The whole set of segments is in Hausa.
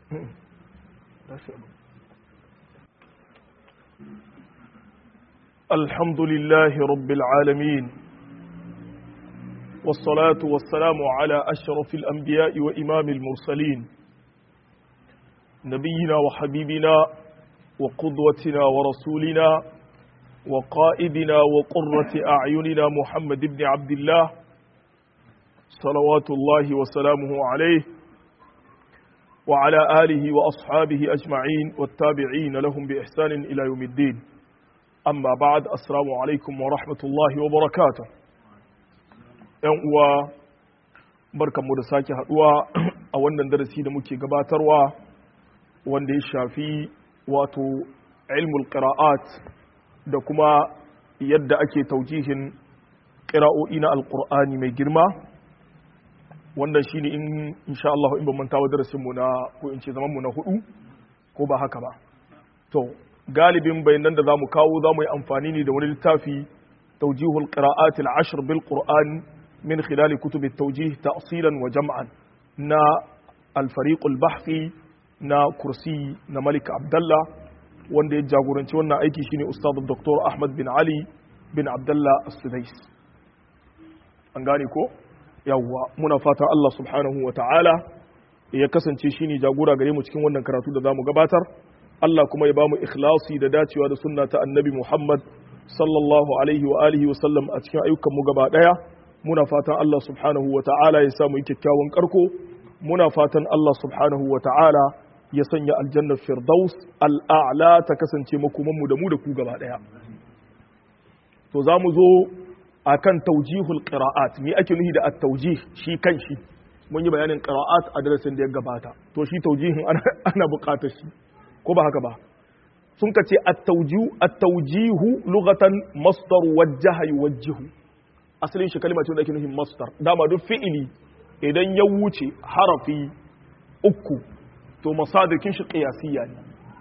الحمد لله رب العالمين والصلاة والسلام على أشرف الأنبياء وإمام المرسلين نبينا وحبيبنا وقدوتنا ورسولنا وقائدنا وقرة أعيننا محمد بن عبد الله صلوات الله وسلامه عليه وعلى آله وأصحابه أجمعين والتابعين لهم بإحسان إلى يوم الدين أما بعد السلام عليكم ورحمة الله وبركاته uwa barkanmu da sake haduwa a wannan darasi da muke gabatarwa wanda ya shafi wato ilmul qira'at da kuma yadda ake taujihin qira'o'i na alqur'ani mai girma wannan shine in insha Allah in ban manta wa darasin mu na ko in ce zaman mu na hudu ko ba haka ba to galibin bayanan da zamu kawo zamu yi amfani ne da wani littafi tawjihul qira'at al-ashr bil qur'an min khilal kutub at-tawjih ta'silan wa jam'an na al-fariq al-bahthi na kursi na Malik Abdullah wanda ya jagoranci wannan aiki shine Ustaz Dr. Ahmad bin Ali bin Abdullah As-Sudais an gane ko yawwa muna fata Allah subhanahu wa ta'ala ya kasance shine jagora gare mu cikin wannan karatu da zamu gabatar Allah kuma ya bamu ikhlasi da dacewa da sunna ta annabi Muhammad sallallahu alaihi wa alihi wa sallam a cikin ayyukan mu gaba daya muna fatan Allah subhanahu wa ta'ala ya samu kyakkyawan karko muna fatan Allah subhanahu wa ta'ala ya sanya aljannar firdaus al'a'la ta kasance makoman mu da mu da ku gaba daya to zamu zo akan taujihul qira'at me ake nufi da at-taujih shi kanshi mun yi bayanin qira'at a darasin da ya gabata to shi taujihin ana buƙatar shi ko ba haka ba sun ka ce at-tawjihu at-tawjihu lughatan masdar wajjaha yuwajjihu asalin shi kalma ce da ake nufin masdar dama duk fi'ili idan ya wuce harafi uku to masadikin shi qiyasiyya ne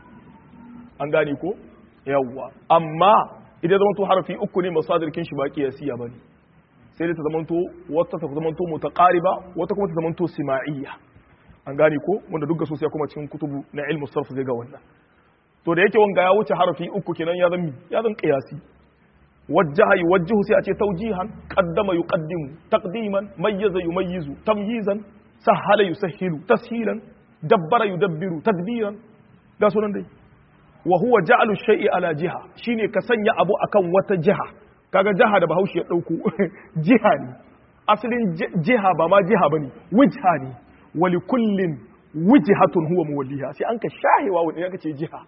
an gane ko yawwa amma idan zama to harafi uku ne masadikin shi ba qiyasiyya bane sai dai ta zamanto wata ta zamanto mutaqariba wata kuma ta zamanto sima'iyya an gane ko wanda duk sosai kuma cikin kutubu na ilmu sarf zai ga wannan to da yake wanga ya wuce harafi uku kenan ya zan ya zan qiyasi wajjaha yuwajjihu sai a ce tawjihan qaddama yuqaddimu taqdiman mayyaza yumayyizu tamyizan sahala yusahhilu tashilan dabbara yudabbiru tadbiran ga sunan dai wa huwa ja'alu shay'i ala jiha shine ka sanya abu akan wata jiha kaga jiha da bahaushe ya dauko jiha ne asalin jiha ba ma jiha bane wijha ne wali kullin wijhatun huwa muwalliha sai an ka shahewa wani ya ce jiha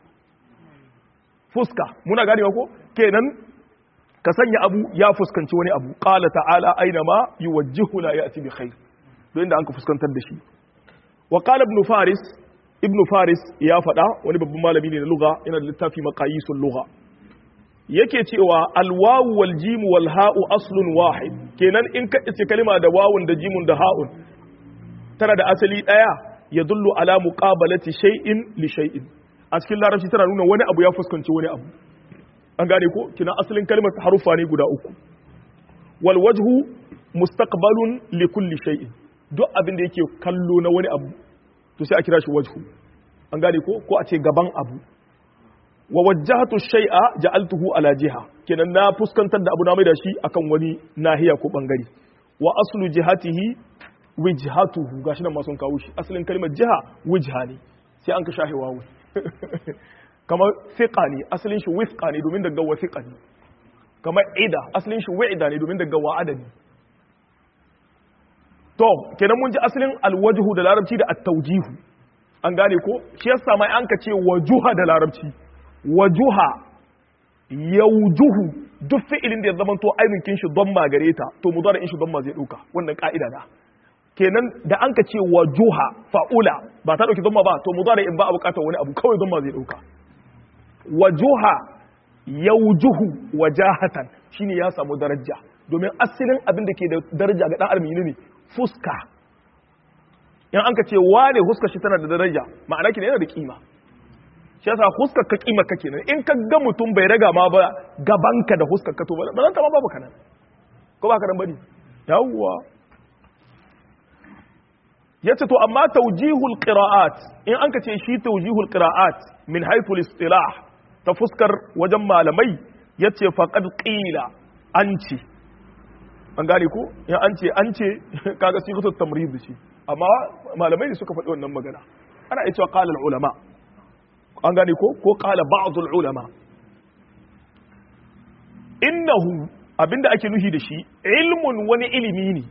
fuska muna ganewa ko kenan ka sanya abu ya fuskanci wani abu qala ta'ala aina ma yuwajjihu la ya'ti bi khair don inda an ka fuskantar da shi wa qala ibn faris ibn faris ya faɗa wani babban malami ne na lugha yana da littafi maqayisul lugha yake cewa alwawu wal jim wal ha'u aslun wahid kenan in ka ce kalima da wawun da jimun da ha'un tana da asali ɗaya ya dullu ala muqabalati shay'in li shay'in a cikin larabci tana nuna wani abu ya fuskanci wani abu an gane ko kina asalin kalmar harufa ne guda uku wal wajhu mustaqbalun li kulli shay'in duk abin da yake kallo na wani abu to sai a kira shi wajhu an gane ko ko a ce gaban abu wa wajjahatu shay'a ja'altuhu ala jiha kenan na fuskantar da abu na mai da shi akan wani nahiya ko bangare wa aslu jihatihi wijhatuhu gashi nan ma sun kawo shi asalin kalmar jiha wijha ne sai an ka shahe wawu kamar fiqa ne asalin shi wifqa ne domin daga wasiqa ne kamar ida asalin shi wa'ida ne domin daga wa'ada ne to kenan mun ji asalin alwajhu da larabci da at-tawjihu an gane ko shi yasa mai an ka ce wajuha da larabci wajuha yaujuhu duk fi'ilin da ya zama to ainihin shi don magare ta to mudari in shi don ma zai dauka wannan ka'ida da kenan da an ka ce wa juha fa'ula ba ta ɗauki zama ba to mu zara in ba a bukatar wani abu kawai zama zai ɗauka wa juha yaujuhu wa jahatan shine ya samu daraja domin asalin abin da ke da daraja ga ɗan armi ne fuska in an ka ce wane huska shi tana da daraja ma'ana ki yana da kima shi yasa huskar ka kima ka kenan in ka ga mutum bai raga ma ba gabanka da huskar ka to ba zan ta ma babu kanan ko ba ka dan bane yawwa yace to amma tawjihul qira'at in an ka ce shi tawjihul qira'at min haythu al-istilah ta fuskar wajen malamai yace faqad qila an ce an gane ko in an ce an ce kaga sigatu tamrid shi amma malamai ne suka faɗi wannan magana ana iya cewa qala ulama an gane ko ko qala ba'd ulama innahu abinda ake nuhi da shi ilmun wani ilimi ne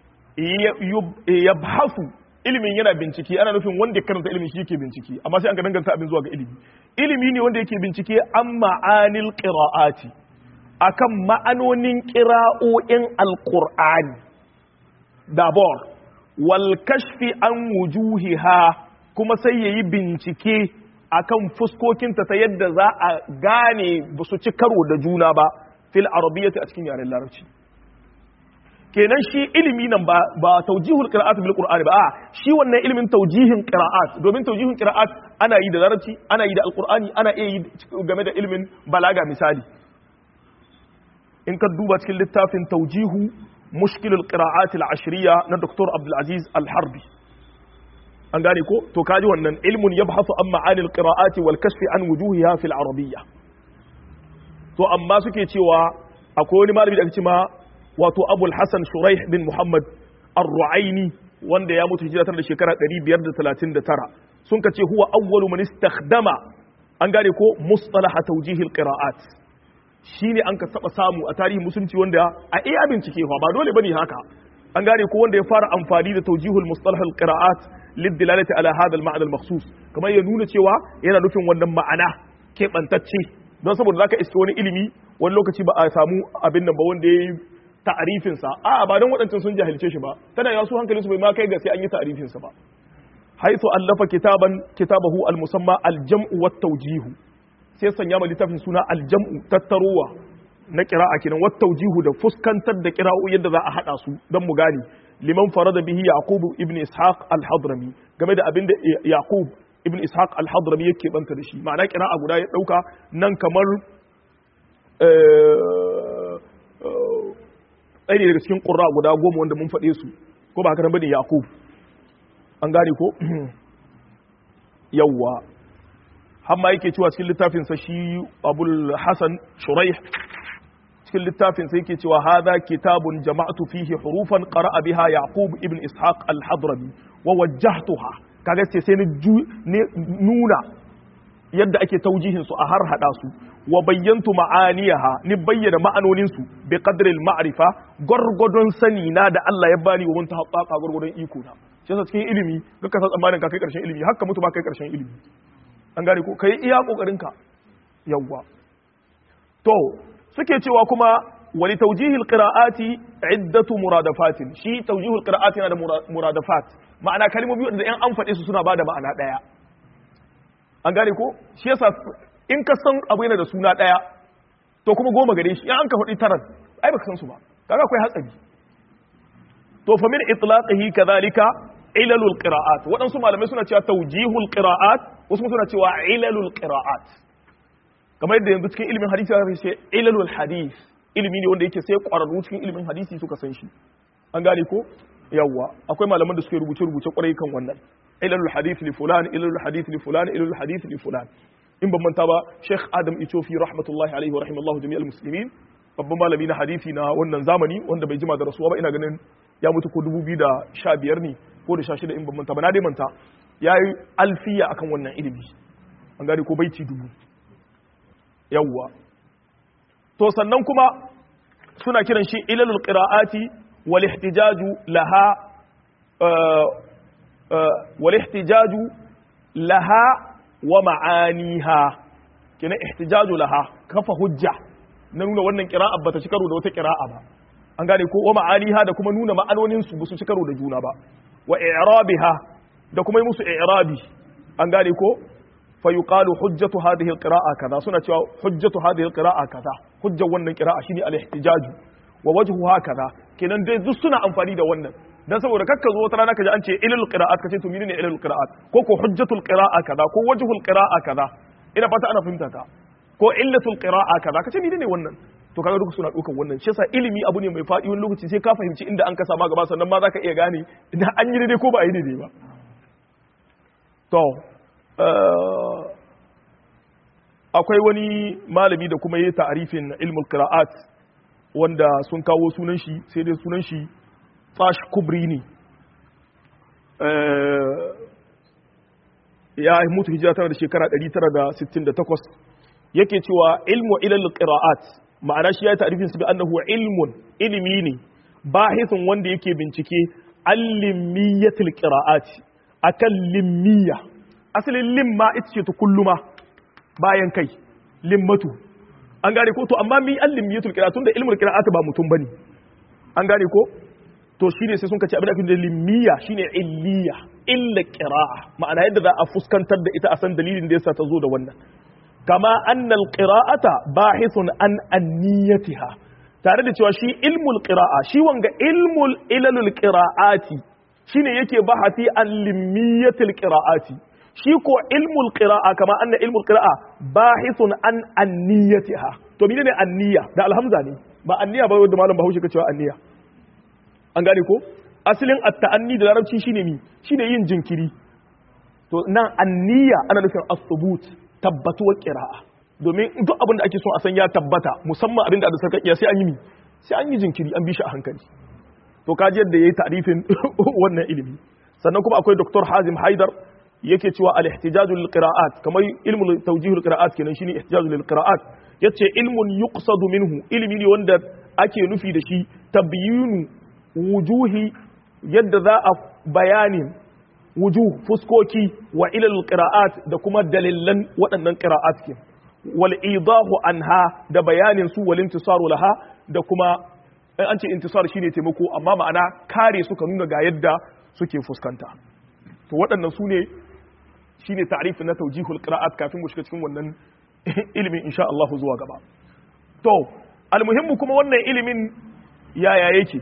yabhasu ilimin yana bincike ana nufin wanda ya karanta ilimin shi yake bincike amma sai an ga danganta abin zuwa ga ilimi ilimi ne wanda yake bincike an ma'anil qira'ati akan ma'anonin qira'o'in alqur'ani dabor wal kashfi an wujuhiha kuma sai yayi bincike akan fuskokinta ta yadda za a gane ba su ci karo da juna ba fil arabiyyati a cikin yaren larabci kenan shi ilimi nan ba ba taujihul qira'at bil qur'ani ba a shi wannan ilimin taujihin qira'at domin taujihin qira'at ana yi da larabci ana yi da alqur'ani ana iya yi game da ilimin balaga misali in ka duba cikin littafin taujihu mushkilul qira'at al ashriya na dr abdul aziz al harbi an gane ko to kaji wannan ilmun yabhasu an ma'ani al qira'ati wal kashfi an wujuhiha fil arabiyya to amma suke cewa akwai wani malami da ake cewa wato abul hassan shuraih bin muhammad ar-ru'aini wanda ya mutu hijira da shekara 539 sun kace huwa awwalu man istakhdama an gane ko mustalaha tawjihil qira'at shine an ka saba samu a tarihin musulunci wanda a iya bincike fa ba dole bane haka an gane ko wanda ya fara amfani da tawjihul mustalahul qira'at lidilalati ala hadha al-ma'na al-makhsus kamar ya nuna cewa yana nufin wannan ma'ana keɓantacce don saboda zaka iske wani ilimi wani lokaci ba a samu abin nan ba wanda ya yi ta'arifinsa a ba don waɗancan sun jahilce shi ba tana yawa su hankalinsu bai ma kai ga sai an yi ta'arifinsa ba haithu allafa kitaban kitabahu al-musamma al-jam'u wat tawjihu sai sanya ma littafin suna al-jam'u tattarowa na qira'a kenan wat tawjihu da fuskantar da qira'u yadda za a hada su don mu gane liman farada bihi yaqub ibn ishaq al-hadrami game da abin da yaqub ibn ishaq al-hadrami yake banta da shi ma'ana qira'a guda ya dauka nan kamar ɗaya ne daga cikin ƙura guda goma wanda mun faɗe su ko ba haka nan bane yaqub an gane ko yawwa har ma yake cewa cikin littafin sa shi abul hasan shuraih cikin littafin sa yake cewa hadha kitabun jama'tu fihi hurufan qara'a biha yaqub ibn ishaq al-hadrami wa wajjahtuha kaga sai sai ni nuna yadda ake taujihin su a har hada su wa bayyantu ma'aniyaha ni bayyana ma'anonin su bi qadri al-ma'rifa gurgudun sani na da Allah ya bani wa mun ta haƙaƙa gurgudun iko na shi yasa cikin ilimi ga ka san tsammanin ka kai karshen ilimi haka mutu ba kai karshen ilimi an gane ko kai iya kokarin ka yawwa to suke cewa kuma wali tawjihil qira'ati iddatu muradafatin shi tawjihul qira'ati yana da muradafat ma'ana kalmomi da yan an faɗe su suna bada ma'ana ɗaya an gane ko shi yasa in ka san abu yana da suna ɗaya to kuma goma gare shi in an ka faɗi taran ai baka san su ba kaga akwai hatsari to fa min itlaqihi kadhalika ilalul qira'at waɗansu malamai suna cewa tawjihul qira'at wasu suna cewa ilalul qira'at kamar yadda yanzu cikin ilimin hadisi aka ce ilalul hadith ilimi ne wanda yake sai ƙwararru cikin ilimin hadisi suka san shi an gane ko yawwa akwai malaman da suke rubuce rubuce kwarai kan wannan ilalul hadith li fulan ilalul hadith li fulan ilalul hadith li fulan in ban manta ba Sheikh Adam Ichofi rahmatullahi alaihi wa rahimallahu jami'al muslimin babban malami na hadisi na wannan zamani wanda bai jima da rasuwa ba ina ganin ya mutu ko 2015 ne ko da 16 in ban manta ba na dai manta yayi alfiya akan wannan ilimi an gane ko baiti dubu yawwa to sannan kuma suna kiran shi ilalul qira'ati wal ihtijaju laha wal ihtijaju laha wa ma'aniha kina ihtijaju laha kafa hujja na nuna wannan qira'a bata ci karo da wata qira'a ba an gane ko wa ma'aniha da kuma nuna ma'anonin su ba su ci karo da juna ba wa i'rabiha da kuma yi musu i'rabi an gane ko fa yuqalu hujjatu hadhihi alqira'a kaza suna cewa hujjatu hadhihi alqira'a kaza hujjar wannan qira'a shine al-ihtijaju wa wajhuha kaza kenan dai duk suna amfani da wannan dan saboda kakka zo wata rana kaji an ce ilal qira'at kace to menene ilal qira'at ko ko hujjatul qira'a kaza ko wajhul qira'a kaza ina fata ana fahimta ka ko illatul qira'a kaza kace menene wannan to kaga duka suna ɗaukar wannan shi yasa ilimi abu ne mai faɗi wani lokaci sai ka fahimci inda an kasa ma gaba sannan ma zaka iya gane idan an yi daidai ko ba a yi daidai ba to akwai wani malami da kuma yi ta'arifin ilmul qira'at wanda sun kawo sunan shi sai dai sunan shi Tash Kubri ne ya mutu hijira tana da shekara 968 yake cewa ilmu ilal qira'at ma'ana shi ya ta'rifin su bi annahu ilmun ilimi ne bahithun wanda yake bincike al-limmiyatil qira'at akan limmiya asalin limma ita ce ta kulluma bayan kai limmatu an gane ko to amma mi al-limmiyatul qira'at tunda ilmul qira'at ba mutum bane an gane ko to shine sai sun kace abin da ake da limmiya shine illiya illa qira'a ma'ana yadda za a fuskantar da ita a san dalilin da yasa ta zo da wannan kama annal qira'ata bahithun an anniyatiha tare da cewa shi ilmul qira'a shi wanga ilmul ilalul qira'ati shine yake bahati an limmiyatil qira'ati shi ko ilmul qira'a kama anna ilmul qira'a bahithun an anniyatiha to menene anniya da alhamza ne ba anniya ba wanda malam Bahaushe ka cewa anniya an gane ko asalin at-ta'anni da larabci shine mi shine yin jinkiri to nan anniya ana nufin as-subut tabbatuwar qira'a domin duk abin da ake so a san ya tabbata musamman abin da da sarkakiya sai an yi mi sai an yi jinkiri an bi shi a hankali to kaji yadda yayi ta'rifin wannan ilimi sannan kuma akwai Dr. Hazim Haidar yake cewa al-ihtijaj lil qira'at kamar ilmul tawjih lil qira'at kenan shine ihtijaj lil qira'at yace ilmun yuqsadu minhu ilmi ne wanda ake nufi da shi tabyinu wujuhi yadda za a bayanin wujuh fuskoki wa ilal qira'at da kuma dalilan waɗannan qira'at ke wal idahu anha da bayanin su wal intisaru laha da kuma in an ce intisar shine taimako amma ma'ana kare suka nuna ga yadda suke fuskanta to waɗannan su ne shine ta'rifin na tawjihul qira'at kafin mu shiga cikin wannan ilimin insha Allah zuwa gaba to almuhimmu kuma wannan ilimin yaya yake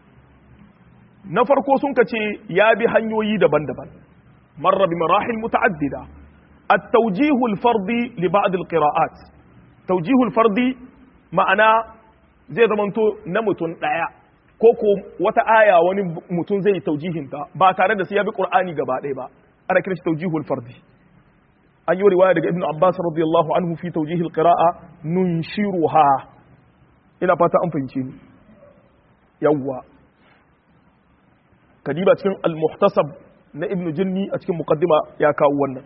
na farko sun ka ce ya bi hanyoyi daban-daban marra bi marahil muta'addida at-tawjihu al-fardi li ba'd al-qira'at tawjihu al-fardi ma'ana zai zamanto na mutum daya ko ko wata aya wani mutum zai taujihin ta ba tare da sai ya bi qur'ani gaba ɗaya ba ana kiran shi tawjihu al-fardi an yi riwaya daga ibnu abbas radiyallahu anhu fi tawjihi al-qira'a nunshiruha ina fata an fahimce ni yawwa kadiba cikin al-muhtasab na ibn jinni a cikin muqaddima ya kawo wannan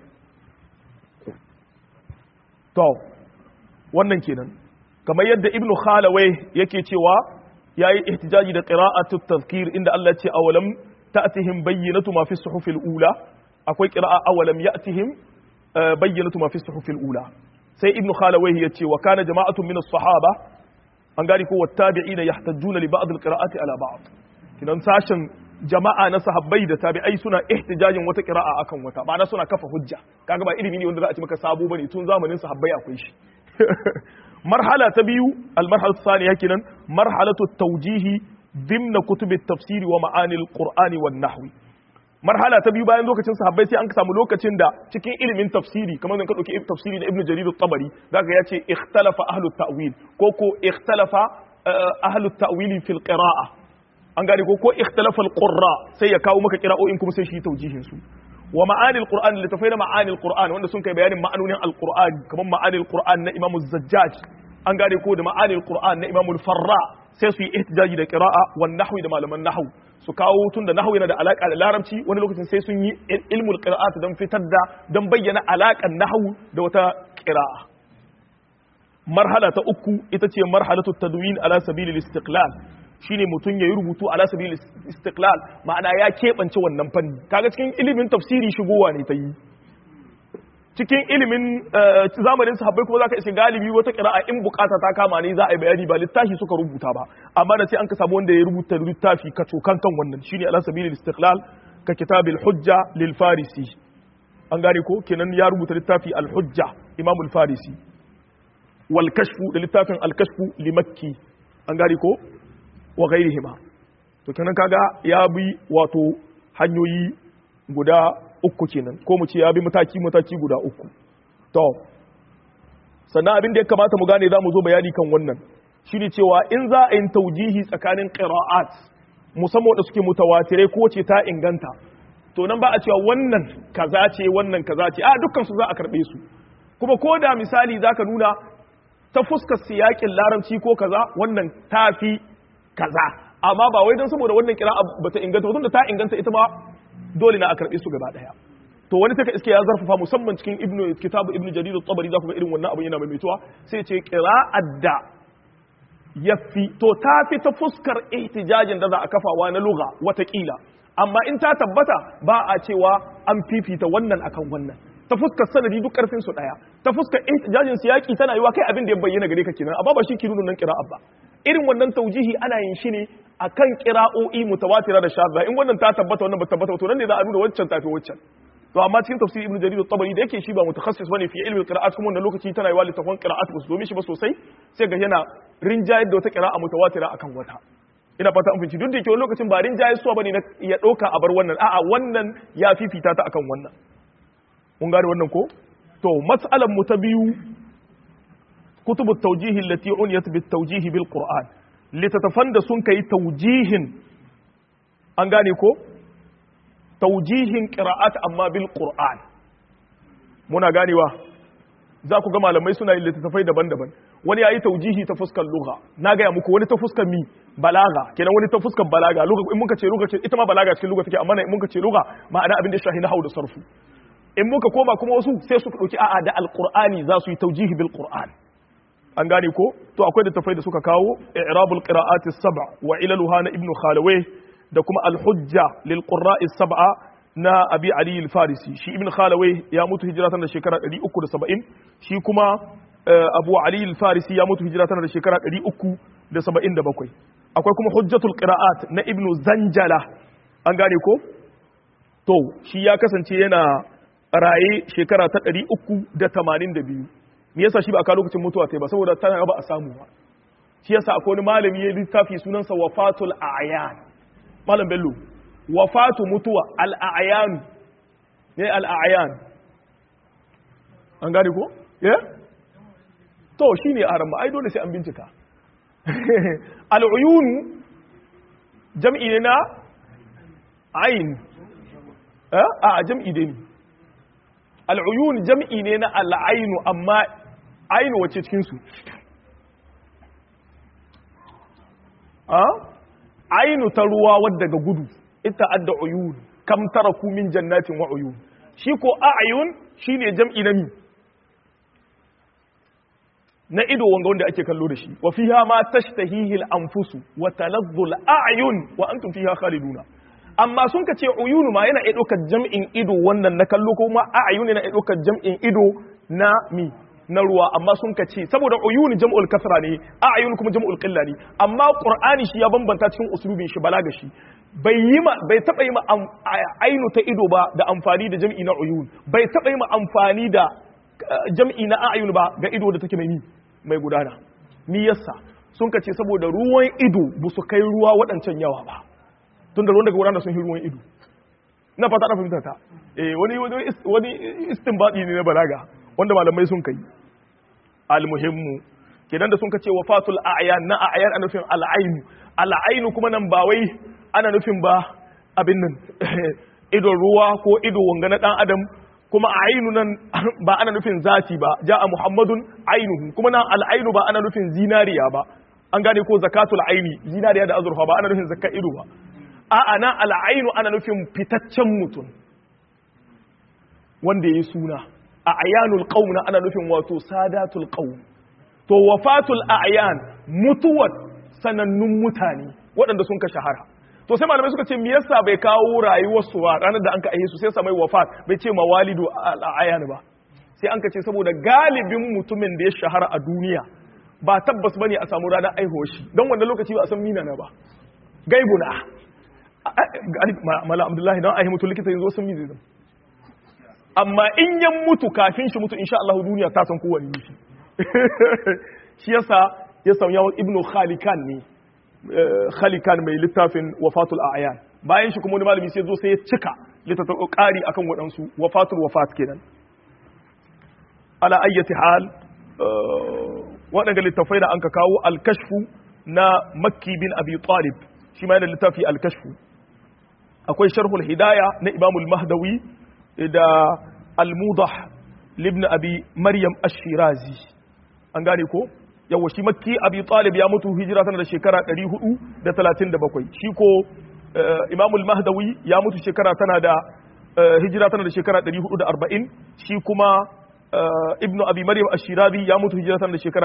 to wannan kenan kamar yadda ibn khalawai yake cewa yayi ihtijaji da qira'atu tadhkir inda Allah ya ce awalam ta'tihim bayyinatu ma fi suhufil ula akwai qira'a awalam ya'tihim bayyinatu ma fi suhufil ula sai ibn khalawai ya ce wa kana jama'atun min as-sahaba an gari ko wattabi'ina yahtajjuna li ba'd al-qira'ati ala ba'd kidan sashen jama'a na sahabbai da tabi'ai suna ihtijajin wata qira'a akan wata ma'ana suna kafa hujja kaga ba ilimi ne wanda za a ci maka sabo bane tun zamanin sahabbai akwai shi marhala ta biyu al-marhala thaniya kenan marhalatu tawjihi dimna kutub at-tafsir wa ma'ani al-qur'ani wan nahwi marhala ta biyu bayan lokacin sahabbai sai an samu lokacin da cikin ilimin tafsiri kamar zan ka dauki tafsiri da ibnu jarir at-tabari zaka yace ikhtalafa ahlu at-ta'wil ko ko ikhtalafa ahlu at-ta'wil fil qira'a an gane ko ko ikhtalafa al-qurra sai ya kawo maka qira'o'in kuma sai shi taujihin su wa ma'ani al-qur'an li tafayna ma'ani al-qur'an wanda sun kai bayanin ma'anonin al-qur'an kamar ma'ani al-qur'an na imam az-zajjaj an gane ko da ma'ani al-qur'an na imam al-farra sai su yi ihtijaji da qira'a wan nahwi da malaman nahwu su kawo tun da nahwu yana da alaka da larabci wani lokacin sai sun yi ilmul qira'at don fitar da don bayyana alakan nahwu da wata qira'a marhala ta uku ita ce marhalatu tadwin ala sabilil istiqlal shine mutum ya yi rubutu ala sabilil istiqlal ma'ana ya keɓance wannan fanni kaga cikin ilimin tafsiri shigowa ne ta yi cikin ilimin zamanin sahabbai kuma zaka iske galibi wata qira'a in bukata ta kama ne za a yi bayani ba littafi suka rubuta ba amma da sai an ka samu wanda ya rubuta littafi ka cokan kan wannan shine ala sabilil istiqlal ka kitabil hujja lil farisi an gane ko kenan ya rubuta littafi al hujja imam al farisi wal kashfu da littafin al kashfu li makki an gane ko wa ghairihima to kenan kaga ya bi wato hanyoyi guda uku kenan ko mu ce ya bi mataki mataki guda uku to sannan abin da ya kamata mu gane za mu zo bayani kan wannan shine cewa in za a yi taujihi tsakanin qira'at musamman da suke mutawatirai ko ce ta inganta to nan ba a cewa wannan kaza ce wannan kaza ce a dukkan su za a karbe su kuma ko da misali zaka nuna ta fuskar siyakin larabci ko kaza wannan tafi kaza amma ba wai don saboda wannan kira bata inganta ba da ta inganta ita ma dole na a karbe su gaba daya to wani take iske ya zarfafa musamman cikin ibnu kitabu ibnu jarir at-tabari za ku ga irin wannan abin yana maimaituwa sai ce qira'at da yafi to ta fi ta fuskar ihtijajin da za a kafawa na lugha watakila amma in ta tabbata ba a cewa an fifita wannan akan wannan ta fuskar sanadi duk karfin su daya ta fuskar ihtijajin siyaki tana yiwa kai abin da ya bayyana gare ka kenan amma ba shi ke nuna nan qira'a ba irin wannan taujihi ana yin shi ne akan qira'o'i mutawatira da shadda in wannan ta tabbata wannan ba tabbata to nan ne za a nuna waccan tafi waccan to amma cikin tafsir ibnu jarir at-tabari da yake shi ba mutakhassis bane fi ilmi al-qira'at kuma wannan lokaci tana yiwa littafin qira'at ba su domin shi ba sosai sai ga yana rinjayar da wata qira'a mutawatira akan wata ina fata an fahimci duk da yake wani lokacin ba rinjayar suwa bane ya dauka a bar wannan a'a wannan ya fifita ta akan wannan mun gane wannan ko to mas'alan mu ta biyu kutubut tawjih allati uniyat bit tawjih bil qur'an litatafan da sun kai tawjihin an gane ko taujihin qira'at amma bil qur'an muna ganewa za ku ga malamai suna yin littattafai daban-daban wani yayi taujihi ta fuskar lugha na gaya muku wani ta fuskar mi balaga kenan wani ta fuskar balaga lugha in muka ce lugha ce ita ma balaga cikin lugha take amma in muka ce lugha ma'ana abin da shahi na da sarfu in muka koma kuma wasu sai su dauki a'a da alqur'ani za su yi taujihi bil qur'an an gane ko to akwai littattafai da suka kawo i'rabul qira'ati as-sab' wa ilaluha na ibnu khalawayh da kuma al-hujja lil qurra'i sab'a na abi ali al-farisi shi ibn khalawai ya mutu hijira tana da shekara 370 shi kuma abu ali al-farisi ya mutu hijira tana da shekara 377 akwai kuma hujjatul qira'at na ibn zanjala an gane ko to shi ya kasance yana raye shekara ta 382 me yasa shi ba a lokacin mutuwa ta ba saboda tana ba a samu ba shi yasa akwai wani malami ya littafi sunansa wafatul a'yan malam bello wafatu mutuwa al'ayanu ne al'ayan an gane ko? ya? to shi ne a ramma ai dole sai an bincika al'uyunu jam'i ne na ayin a jam'i ne al'uyunu jam'i ne na al'ayinu amma ainu wace cikinsu ainu ta ruwa wadda ga gudu ita adda uyun kam taraku min jannatin wa uyun shi ko a'yun shine jam'i na mi na ido wanga wanda ake kallo da shi wa fiha ma tashtahihi al-anfusu wa taladdu al-a'yun wa antum fiha khaliduna amma sun ka ce uyunu ma yana iya ɗaukar jam'in ido wannan na kallo kuma a'yun yana iya ɗaukar jam'in ido na mi na ruwa amma sun ka ce saboda uyuni jam'ul kasra ne a'yun kuma jam'ul qilla ne amma qur'ani shi ya bambanta cikin uslubin shi balaga shi bai yi ma bai taba yi ma ainu ta ido ba da amfani da jam'i na uyun bai taba yi ma amfani da jam'i na a'yun ba ga ido da take mai mai gudana ni yasa sun ka ce saboda ruwan ido ba su kai ruwa waɗancan yawa ba tun da ruwan daga gudana sun yi ruwan ido na fata na fahimta ta eh wani wani istinbadi ne na balaga wanda malamai sun kai almuhimmu kenan da sun kace wafatul a'yan na a'yan ana nufin al'ainu al'ainu kuma nan ba wai ana nufin ba abin nan idon ruwa ko ido wanga na dan adam kuma ainu nan ba ana nufin zati ba ja'a muhammadun ainuhu kuma nan al'ainu ba ana nufin zinariya ba an gane ko zakatul aini zinariya da azurfa ba ana nufin zakka ido ba a'a nan al'ainu ana nufin fitaccen mutum wanda ya yi suna a ayanul qaum ana nufin wato sadatul qaum to wafatul a'yan mutuwar sanannun mutane waɗanda sun ka shahara to sai malamai suka ce me yasa bai kawo rayuwar su ba ranar da an ka aihe su sai sa mai wafat bai ce mawalidu al'ayan ba sai an ka ce saboda galibin mutumin da ya shahara a duniya ba tabbas bane a samu ranar aihuwar shi don wannan lokaci ba a san mina na ba gaibuna mala abdullahi don aihe mutu likita yanzu sun mi zai amma in yan mutu kafin shi mutu insha Allah duniya ta san kowane shi shi yasa ya sauya ibnu khalikan ne khalikan mai littafin wafatul a'yan bayan shi kuma wani malami sai zo sai ya cika littafin ƙari akan waɗansu wafatul wafat kenan ala ayyati hal waɗanda littafai da an ka kawo al-kashfu na makki bin abi talib shi ma yana littafi al-kashfu akwai sharhul hidaya na imam al-mahdawi da al-mudah libn abi maryam ash-shirazi an gane ko yawa shi makki abi talib ya mutu hijira tana da shekara 437 shi ko imam al-mahdawi ya mutu shekara tana da hijira tana da shekara 440 shi kuma ibn abi maryam ash-shirazi ya mutu hijira tana da shekara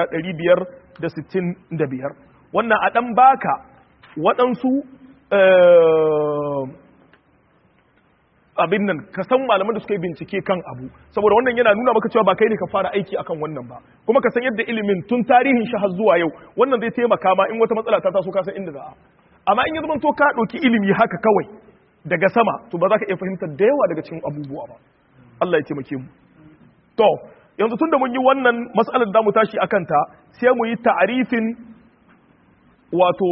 565 wannan a dan baka waɗansu abin nan ka san malaman da suka yi bincike kan abu saboda wannan yana nuna maka cewa ba kai ne ka fara aiki akan wannan ba kuma ka san yadda ilimin tun tarihin shi har zuwa yau wannan zai taimaka ma in wata matsala ta taso ka san inda za a amma in ya zama to ka ɗauki ilimi haka kawai daga sama to ba za ka iya fahimtar da yawa daga cikin abubuwa ba Allah ya taimake mu to yanzu tun da mun yi wannan matsalar da mu tashi akan ta sai mu yi ta'arifin wato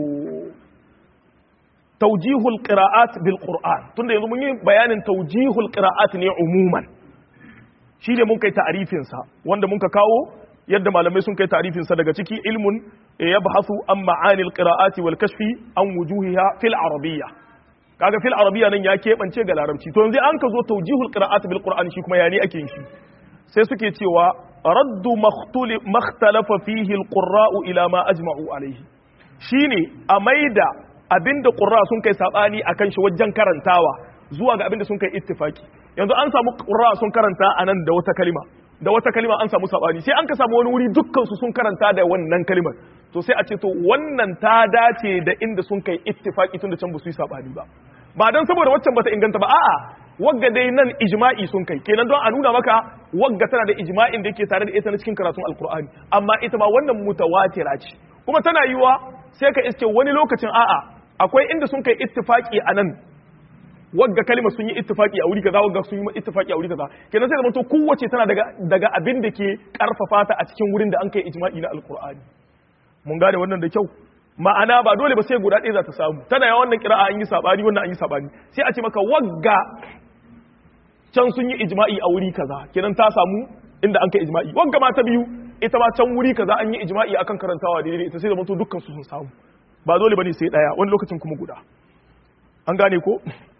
taujihul qira'at bil qur'an tunda yanzu mun yi bayanin taujihul qira'at ne umuman shi ne mun kai ta'arifin sa wanda mun ka kawo yadda malamai sun kai ta'arifin sa daga ciki ilmun yabhasu an ma'anil qira'ati wal kashfi an wujuhiha fil arabiyya kaga fil arabiyya nan ya keɓance ga larabci to yanzu an ka zo taujihul qira'at bil qur'an shi kuma yani ake yin shi sai suke cewa raddu makhtalafa fihi al qurra'u ila ma ajma'u alayhi shine a maida abinda ƙurra sun kai saɓani a kan shi wajen karantawa zuwa ga abinda sun kai ittifaki yanzu an samu ƙurra sun karanta a nan da wata kalima da wata kalima an samu saɓani sai an ka samu wani wuri dukkansu sun karanta da wannan kalimar to sai a ce to wannan ta dace da inda sun kai ittifaki tun da can ba su yi saɓani ba ba don saboda waccan bata inganta ba a'a wagga dai nan ijma'i sun kai kenan don a nuna maka wagga tana da ijma'in da yake tare da ita na cikin karatun alkur'ani amma ita ma wannan mutawatira ce kuma tana yiwa sai ka iske wani lokacin a'a akwai inda sun kai ittifaki a nan wagga kalima sun yi ittifaki a wuri kaza wagga sun yi ittifaki a wuri kaza kenan sai zamanto kowace tana daga daga abin da ke karfafa ta a cikin wurin da an kai ijma'i na alqur'ani mun gane wannan da kyau ma'ana ba dole ba sai guda ɗaya za ta samu tana yawan wannan kira'a an yi sabani wannan an yi sabani sai a ce maka wagga can sun yi ijma'i a wuri kaza kenan ta samu inda an kai ijma'i wagga ma ta biyu ita ma can wuri kaza an yi ijma'i akan karantawa daidai ita sai da mutu dukkan su sun samu ba dole bane sai daya wani lokacin kuma guda an gane ko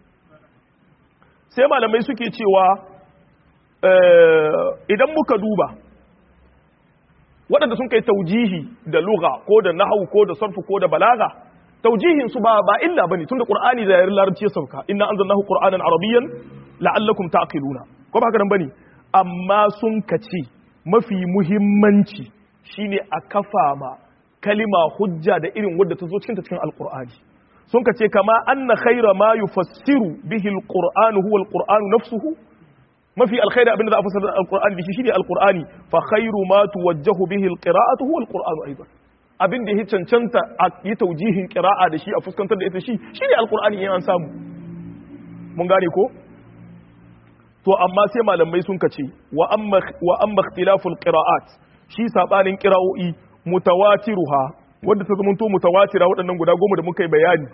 sai malamai suke cewa idan muka duba waɗanda sun kai taujihi da lugha ko da nahwu ko da sarfu ko da balaga taujihin su ba ba illa bane tunda qur'ani da yarin larabci ya sauka inna anzalnahu qur'anan arabiyyan la'allakum taqiluna ko ba haka nan bane amma sun kace mafi muhimmanci shine a kafa ma kalima hujja da irin wadda ta zo cikin ta cikin alqur'ani sun kace kama anna khayra ma yufassiru bihi alqur'anu huwa alqur'anu nafsuhu mafi alkhairi abinda za a fassara alqur'ani bihi shine alqur'ani fa khayru ma tuwajjahu bihi alqira'atu huwa alqur'anu aidan abin da ya cancanta a yi taujihin qira'a da shi a fuskantar da ita shi shine alqur'ani in an samu mun gane ko to amma sai malamai sun kace wa amma wa amma ikhtilaful qira'at shi sabanin qira'o'i mutawatiruha wanda ta zamanto mutawatira waɗannan guda goma da muka yi bayani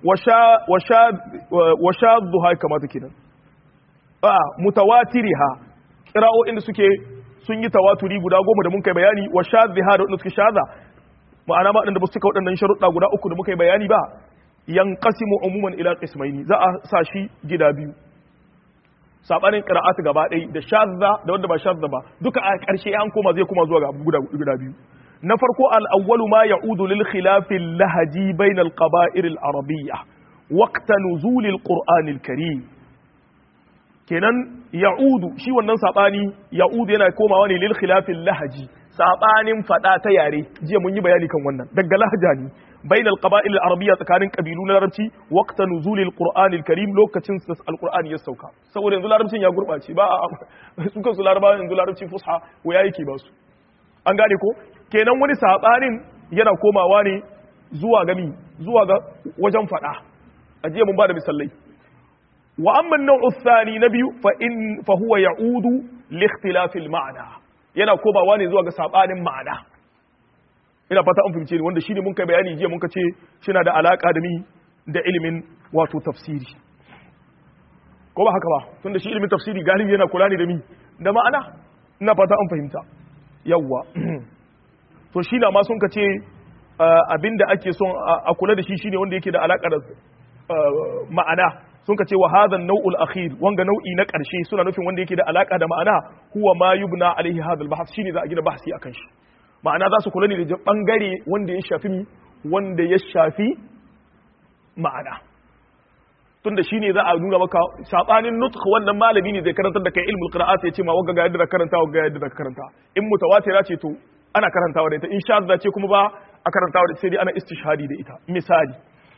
wa shadduha kamata kenan a mutawatiriha qira'o'in da suke sun yi tawaturi guda goma da muka yi bayani wa shaddiha da wanda suke shadda ma'ana ma waɗanda ba su cika waɗannan sharuɗa guda uku da muka yi bayani ba yanqasimu umuman ila qismaini za a sa shi gida biyu sabanin qira'atu gaba ɗaya da shadda da wanda ba shadda ba duka a ƙarshe an koma zai koma zuwa ga guda biyu na farko al'awwalu ma ya'udu lil khilafin lahaji bainal qaba'ir al-arabiyya waqta nuzul al-qur'an al-karim kenan ya'udu shi wannan sabani ya'udu yana komawa ne lil khilafin lahaji sabanin fada ta yare jiya mun yi bayani kan wannan daga lahaja ne bainal qaba'il al-arabiyya tsakanin kabilu na larabci waqta nuzul al-qur'an al-karim lokacin da al-qur'ani ya sauka saboda yanzu larabcin ya gurbace ba su kansu larabawa yanzu larabci fusha waya yake ba su an gane ko kenan wani sabanin yana komawa ne zuwa gami zuwa ga wajen fada ajiya mun bada misalai wa amma an-naw'u thani na biyu fa in fa huwa ya'udu li ikhtilaf al-ma'na yana komawa ne zuwa ga sabanin ma'ana ina fata an fahimce ni wanda shine mun kai bayani jiya mun ka ce shina da alaka da ni da ilimin wato tafsiri ko ba haka ba tunda shi ilimin tafsiri galibi yana kula ne da mi da ma'ana ina fata an fahimta yawwa to shi na ma sun ka ce abinda ake son a kula da shi shine wanda yake da alaƙa da ma'ana sun ka ce wa hadha nau'ul akhir wanga nau'i na ƙarshe suna nufin wanda yake da alaƙa da ma'ana huwa ma yubna alaihi hadha al-bahth shine za a gina bahsi akan shi ma'ana za su kula ne da bangare wanda ya shafi wanda ya shafi ma'ana tunda shine za a nuna maka sabanin nutq wannan malami ne zai karantar da kai ilmul qira'at ya ce ma wanga ga yadda da karanta wanga ga yadda da karanta in mutawatira ce to ana karantawa da ita in shadda ce kuma ba a karantawa da sai dai ana istishhadi da ita misali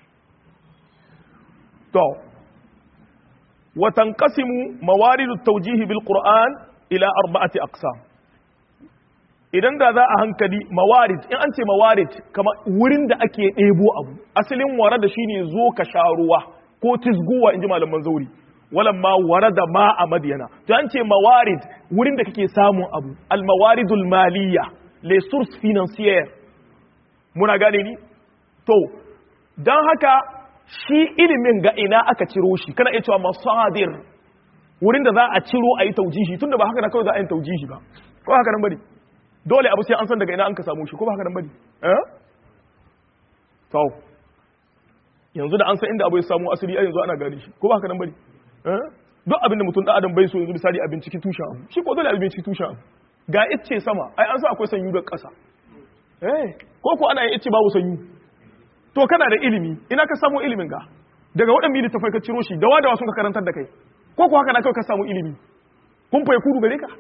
to wa tanqasimu mawaridu tawjih bil qur'an ila arba'ati aqsam idan da za a hankali mawarid in an ce mawarid kama wurin da ake ɗebo abu asalin wara da shine zo ka sha ruwa ko tisguwa in ji malaman zauri walan ma wara da ma a madiyana to an ce mawarid wurin da kake samun abu al mawaridul maliyya les sources financières muna gane ni to don haka shi ilimin ga ina aka ciro shi kana iya cewa masadir wurin da za a ciro a yi taujihi tunda ba haka na kawai za a yi taujihi ba ko haka nan bane dole abu sai an san daga ina an ka samu shi ko ba haka nan bane eh to yanzu da an san inda abu ya samu asali ai yanzu ana gane shi ko ba haka nan bane eh duk abin da mutum da adam bai so yanzu misali abin cikin tushen abu shi ko dole abin cikin tushen abu ga icce sama ai an san akwai sanyu da ƙasa eh ko ko ana yin icce babu sanyu to kana da ilimi ina ka samu ilimin ga daga waɗanda da tafai ka ciro shi da wadawa sun ka karantar da kai ko ko haka na kawai ka samu ilimi kun fai kudu gare ka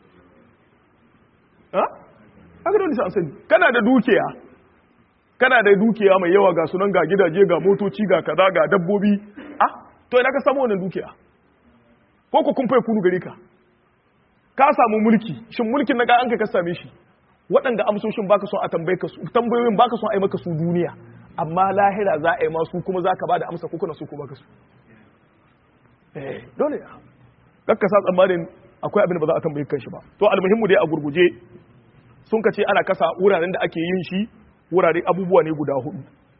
ha haka dole sai an sani kana da dukiya kana da dukiya mai yawa ga sunan ga gidaje ga motoci ga kaza ga dabbobi ah to ina ka samu wannan dukiya ko ko kun fai kudu gare ka ka samu mulki shin mulkin na ga an ka same shi waɗanda amsoshin baka son a tambaye ka su tambayoyin baka son a yi maka su duniya amma lahira za a yi masu kuma za ka ba da amsa kuka na su ko baka su eh dole ya kakka sa tsammanin akwai abin da ba za a tambaye kan shi ba to almuhimmu dai a gurguje sun ka ce ana kasa wuraren da ake yin shi wurare abubuwa ne guda hudu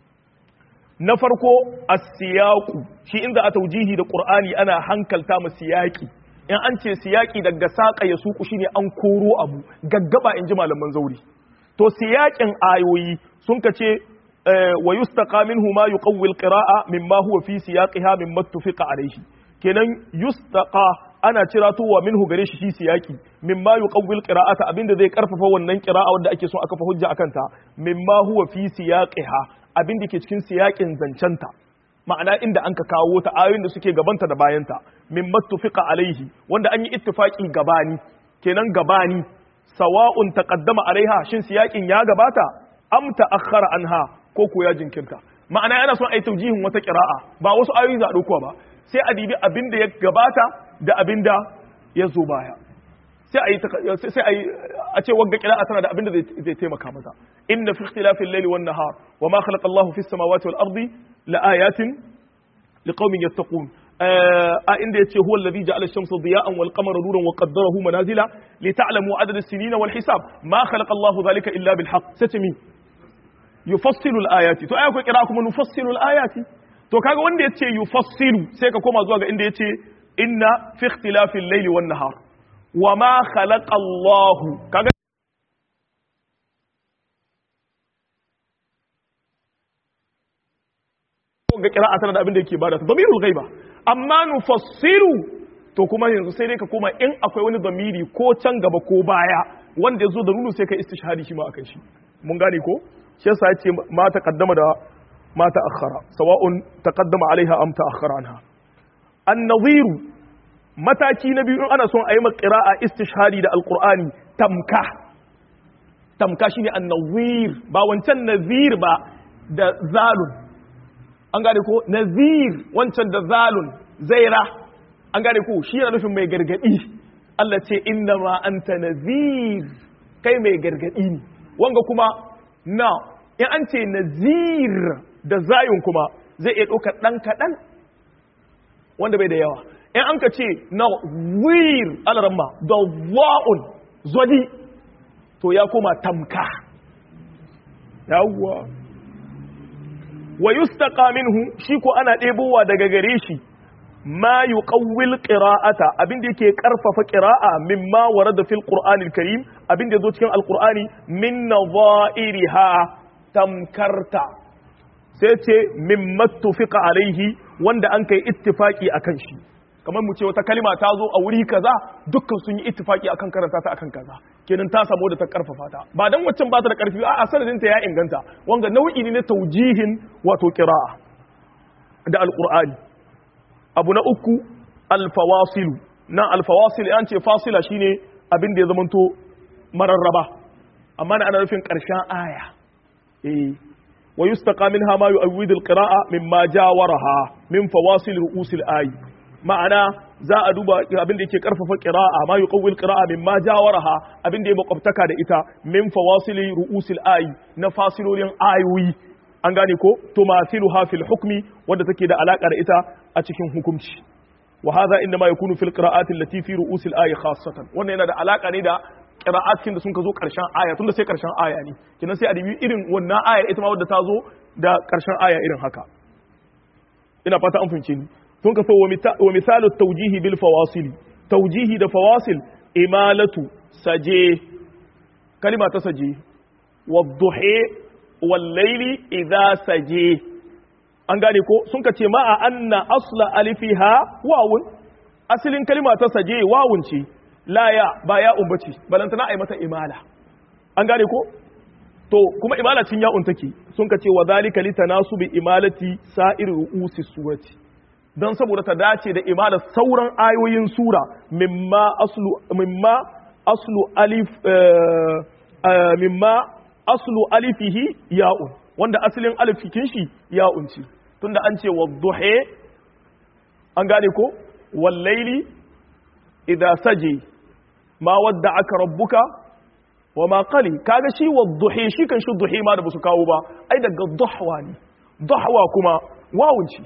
na farko as-siyaqu shi inda a taujihi da qur'ani ana hankalta mu siyaqi in an ce siyaki daga saƙa ya suku shine an koro abu gaggaba in ji malaman zauri to siyakin ayoyi sun ka ce wa yustaqa minhu ma yuqawwi alqira'a mimma huwa fi siyaqiha mimma tufiqa alayhi kenan yustaqa ana ciratowa minhu gare shi shi siyaki mimma yuqawwi alqira'ata abinda zai karfafa wannan qira'a wanda ake son aka fa hujja akan ta mimma huwa fi siyaqiha abinda ke cikin siyakin zancenta ma'ana inda an ka kawo ta ayoyin da suke gabanta da bayanta min mattufiqa alaihi wanda an yi ittifaqi gabani kenan gabani sawa'un taqaddama alaiha shin siyakin ya gabata am ta'akhkhara anha ko ko ya jinkirta ma'ana yana son ai taujihin wata qira'a ba wasu ayoyi za a dauko ba sai a dibi abinda ya gabata da abinda ya zo baya sai a yi sai a yi a ce wagga qira'a tana da abinda zai taimaka mata inna fi ikhtilafil layli wan nahar wa ma khalaqa Allahu fis samawati wal ardi لآيات لقوم يتقون آه إن يتي هو الذي جعل الشمس ضياء والقمر نورا وقدره منازل لتعلموا عدد السنين والحساب ما خلق الله ذلك إلا بالحق ستمي يفصل الآيات تو آية قراءكم نفصل الآيات to kaga wanda yace yufassilu sai ka koma zuwa ga inda yace inna fi ikhtilafil layli wan nahar wama khalaqa Allahu kaga ga kira'a tana da abin da yake bada ta damirul ghaiba amma nufassiru to kuma yanzu sai dai ka koma in akwai wani damiri ko can gaba ko baya wanda ya zo da nunu sai ka istishhadi shi ma akan shi mun gane ko shi yasa yace ma taqaddama da ma ta'akhkhara sawa'un taqaddama alaiha am ta'akhkhara anha an-nadhir mataki na biyu in ana son a yi qira'a istishhadi da alqur'ani tamka tamka shine an-nadhir ba wancan nadhir ba da zalun an gane ko nazir wancan da zalun zaira an gane ko shi yana nufin mai gargadi Allah ce inna ma anta nazir kai mai gargadi ne wanga kuma na in an ce nazir da zayun kuma zai iya ɗaukar ɗan kaɗan wanda bai da yawa in an ka ce na wir alaramma da wa'un zodi to ya koma tamka yawwa wa yustaqa minhu shi ko ana ɗebowa daga gare shi ma yuqawwil qira'ata abin da yake karfafa qira'a mimma warada fil qur'anil karim abin da yazo cikin alqur'ani min nadha'iriha tamkarta sai ce mimma tufiqa alaihi wanda an kai ittifaki akan shi kamar mu ce wata kalima ta zo a wuri kaza dukkan sun yi ittifaki akan karanta ta akan kaza kenan ta samu da ta karfafa ta ba dan waccan ba ta da karfi a sanadin ta ya inganta wanga nau'i ne na taujihin wato qira'a da alqur'ani abu na uku alfawasilu nan alfawasil an ce fasila shine abin da ya zamanto mararraba amma na ana nufin karshen aya eh wa yustaqa minha ma yu'awwidu alqira'a mimma jawaraha min fawasil ru'usil ayi ma'ana za a duba abin da yake karfafa qira'a ma yuqawwil qira'a mimma jawaraha abin da ya makwabtaka da ita min fawasili ru'usil ayi na fasilolin ayoyi an gane ko tumathiluha fil hukmi wanda take da alaka da ita a cikin hukunci wa hadha inma yakunu fil qira'ati allati fi ru'usil ayi khassatan wannan yana da alaka ne da qira'atin da sun ka zo karshen aya tunda sai karshen aya ne kinan sai a dubi irin wannan aya ita ma wadda ta zo da karshen aya irin haka ina fata an fahimce ni sun kaso wa misalu taujihi bil fawasili taujihi da fawasil imalatu saje kalima ta saje wadduhe wallaili idza saje an gane ko sun ka ce ma'a anna asla alifiha wawun asalin kalima ta saje wawun ce la ya ba ya umbaci balantana ai mata imala an gane ko to kuma imala cin ya'un take sun ka ce wa zalika litanasubi imalati sa'ir ru'usi surati don saboda ta dace da imala sauran ayoyin sura mimma aslu mimma aslu alif mimma aslu alifihi ya'un wanda asalin alifikin shi ya'un ce tunda an ce wadduhe an gane ko wallaili idza saje ma wadda aka rabbuka wa ma qali kaga shi wadduhe shi kan shi duhe ma da basu kawo ba ai daga duhwa ne duhwa kuma wawun ce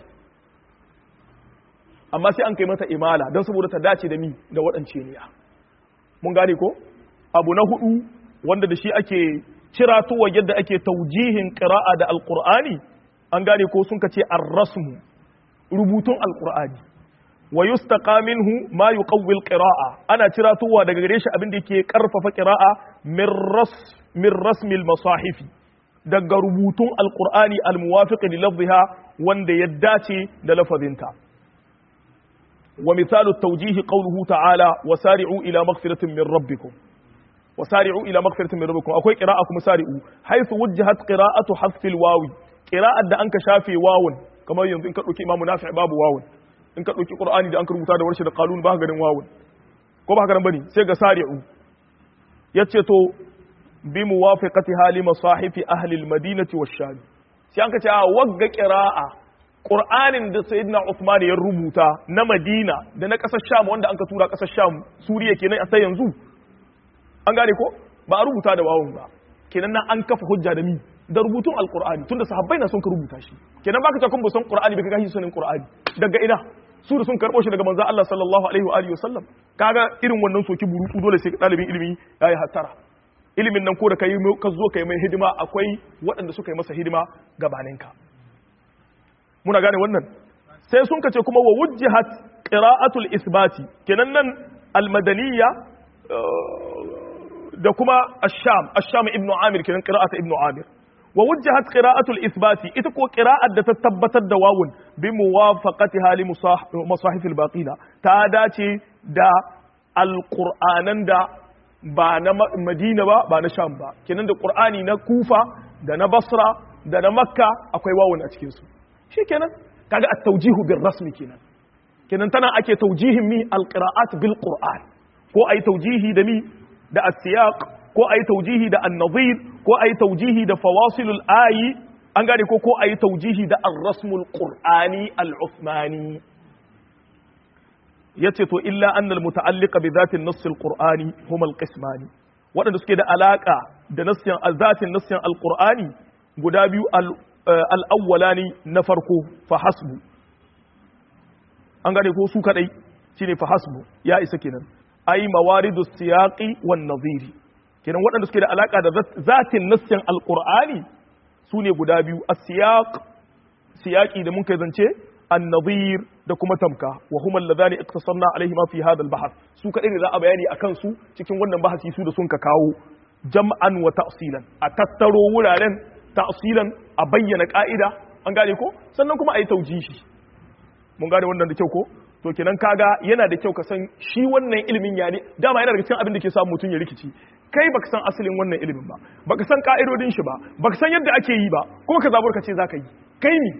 amma sai an kai mata imala don saboda ta dace da ni da waɗance niya mun gane ko abu na hudu wanda da shi ake ciratowa yadda ake taujihin ƙira'a da alƙur'ani an gane ko sun ka ce ar-rasmu rubutun alƙur'ani wa yustaqa minhu ma yuqawwil qira'a ana ciratowa daga gare shi abin da yake karfafa qira'a min ras min rasmil masahifi daga rubutun alƙur'ani al-muwafiq li lafziha wanda ya dace da lafazinta ومثال التوجيه قوله تعالى وسارعوا إلى مغفرة من ربكم وسارعوا إلى مغفرة من ربكم أكوي قراءة مسارعوا حيث وجهت قراءة حذف الواو قراءة دا أنك شافي واو كما ينظر إنك لك إمام نافع باب واو إنك لك قرآن دا أنك رمتا دا ورشد قالون باه غدن واو ko ba haka nan bane sai ga sari'u yace to bi muwafaqatiha li masahifi ahli al-madinati wash-sham sai an ka ce a wagga qira'a Qur'anin da Sayyidina Uthman ya rubuta na Madina da na ƙasar Sham wanda an ka tura ƙasar Sham Suriya kenan a sai yanzu an gane ko ba a rubuta da wawun ba kenan nan an kafa hujja da mi da rubutun alqur'ani tunda sahabbai na son ka rubuta shi kenan baka ta kun ba son qur'ani baka gashi sunan qur'ani daga ina su da sun karbo shi daga manzo Allah sallallahu alaihi wa alihi wasallam kaga irin wannan soki burutu dole sai dalibin ilimi yayi hattara ilimin nan ko da kai ka zo kai mai hidima akwai waɗanda suka yi masa hidima gabaninka muna gane wannan sai sun kace kuma wa wujjihat qira'atul isbati kenan nan almadaniya da kuma ash-sham ash-sham ibnu amir kenan qira'atu ibnu amir wa wujjihat qira'atul isbati ita ko qira'at da ta tabbatar da wawun bi muwafaqatiha li masahif al-baqina ta dace da alqur'anan da ba na madina ba ba na sham ba kenan da qur'ani na kufa da na basra da na makka akwai wawun a cikin su shikenan kaga at-tawjihu bil rasmi kenan kenan tana ake tawjihin mi al-qira'at bil qur'an ko ayi tawjihi da mi da as-siyaq ko ayi tawjihi da an-nadhir ko ayi tawjihi da fawasilul ayi an gane ko ko ayi tawjihi da ar-rasmul qur'ani al-uthmani yace to illa anna al-muta'alliqa bi dhati an-nass al-qur'ani huma al-qismani wadanda suke da alaka da nassin zatin nassin al-qur'ani guda biyu al'awwalani na farko fahasbu an gane ko su kadai shine fahasbu ya isa kenan ai mawaridu siyaqi wan nadhiri kenan waɗanda suke da alaka da zatin nassin alqur'ani su ne guda biyu as-siyaq siyaqi da mun kai zance an-nadhir da kuma tamka wa huma alladhani iqtasarna alaihima fi hadha al-bahth su kadai ne za a bayani akan su cikin wannan bahasi su da sun ka kawo jam'an wa ta'silan a tattaro wuraren ta'silan a bayyana ka'ida an gane ko sannan kuma a yi taujihi mun gane wannan da kyau ko to kenan kaga yana da kyau ka san shi wannan ilimin ya ne dama yana daga cikin abin da ke samu mutum ya rikici kai baka san asalin wannan ilimin ba baka san ka'idodin shi ba baka san yadda ake yi ba kuma ka zabur ka ce zaka yi kai ne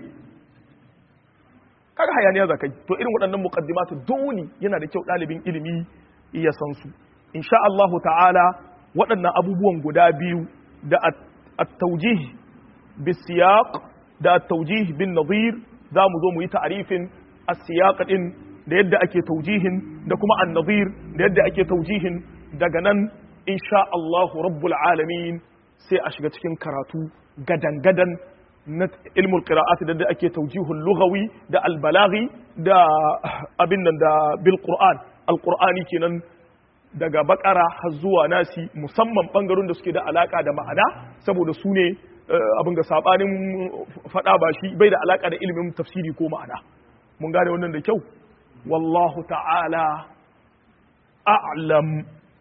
kaga hayaniya zaka yi to irin waɗannan muqaddimatu dole yana da kyau ɗalibin ilimi ya san su insha Allah ta'ala waɗannan abubuwan guda biyu da at-tawjih bisiyaq da at-tawjih bin nadhir za mu zo mu yi ta'arifin as-siyaq din da yadda ake taujihin da kuma an-nadhir da yadda ake taujihin daga nan insha Allah rabbul alamin sai a shiga cikin karatu gadan-gadan na ilmul qira'at da ake taujihul lughawi da al-balaghi da abin nan da bil qur'an al-qur'ani kenan daga bakara har zuwa nasi musamman bangaron da suke da alaka da ma'ana saboda su ne abin ga sabanin fada ba shi bai da alaka da ilimin tafsiri ko ma'ana mun gane wannan da kyau wallahu ta'ala a'lam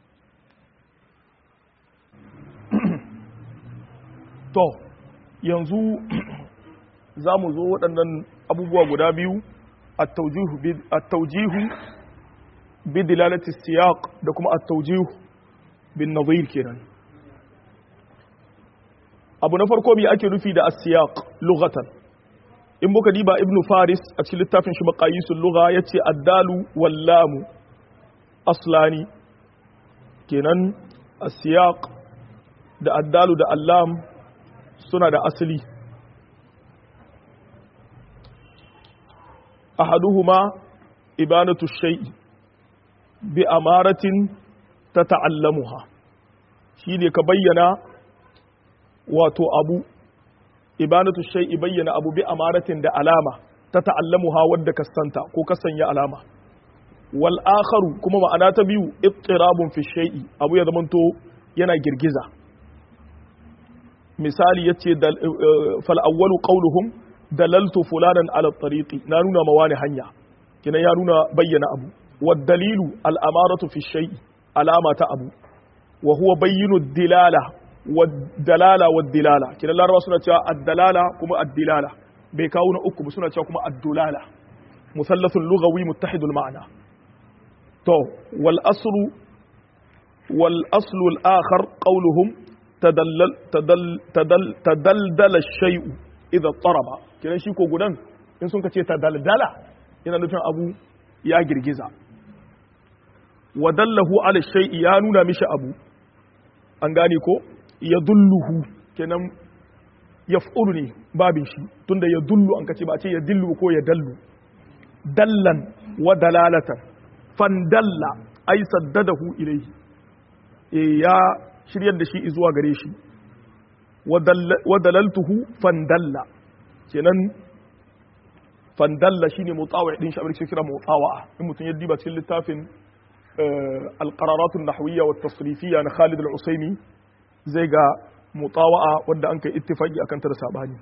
to yanzu za mu zo waɗannan abubuwa guda biyu at-tawjihu bi dilalati siyaq da kuma at-tawjihu bin nadhir kenan abu na farko me ake nufi da as-siyaq lughatan in muka diba ibnu faris a cikin littafin shi maqayisul lugha yace ad-dalu wal lam aslani kenan as-siyaq da ad-dalu da al-lam suna da asali ahaduhuma ibanatu shay'i bi amaratin tata'allamuha shine ka bayyana wato abu ibanatu shay'i bayyana abu bi amaratin da alama tata'allamuha wadda ka santa ko ka sanya alama wal akharu kuma ma'ana ta biyu ittirabun fi shay'i abu ya zamanto yana girgiza misali yace fal awwalu qawluhum dalaltu fulanan ala tariqi na nuna ma wani hanya kina ya nuna bayyana abu wad dalilu al amaratu fi shay'i alama ta abu wa huwa bayyinu dilala wad dalala wad dilala kina larabawa suna cewa ad dalala kuma ad dilala bai kawo na uku ba suna cewa kuma ad dulala musallathul lughawi muttahidul ma'na to wal aslu wal aslu al akhar qawluhum tadallal tadal tadal tadaldala shay'u idza taraba kiran shi ko gudan in sun kace tadaldala yana nufin abu ya girgiza wa dallahu ala shay'i ya nuna mishi abu an gane ko ya dulluhu kenan yaf'ulu ne babin shi tunda ya dullu an kace ba a ce ya dillu ko ya dallu dallan wa dalalatan fandalla ay saddadahu ilayhi e ya shiryar da shi zuwa gare shi wa dalaltuhu fandalla kenan fandalla shine mutawa din shi abin kira mutawa in mutum ya diba cikin littafin القرارات النحوية والتصريفية na Khalid al-Usaimi zai ga mutawa'a wanda an kai ittifaqi akan ta da sabani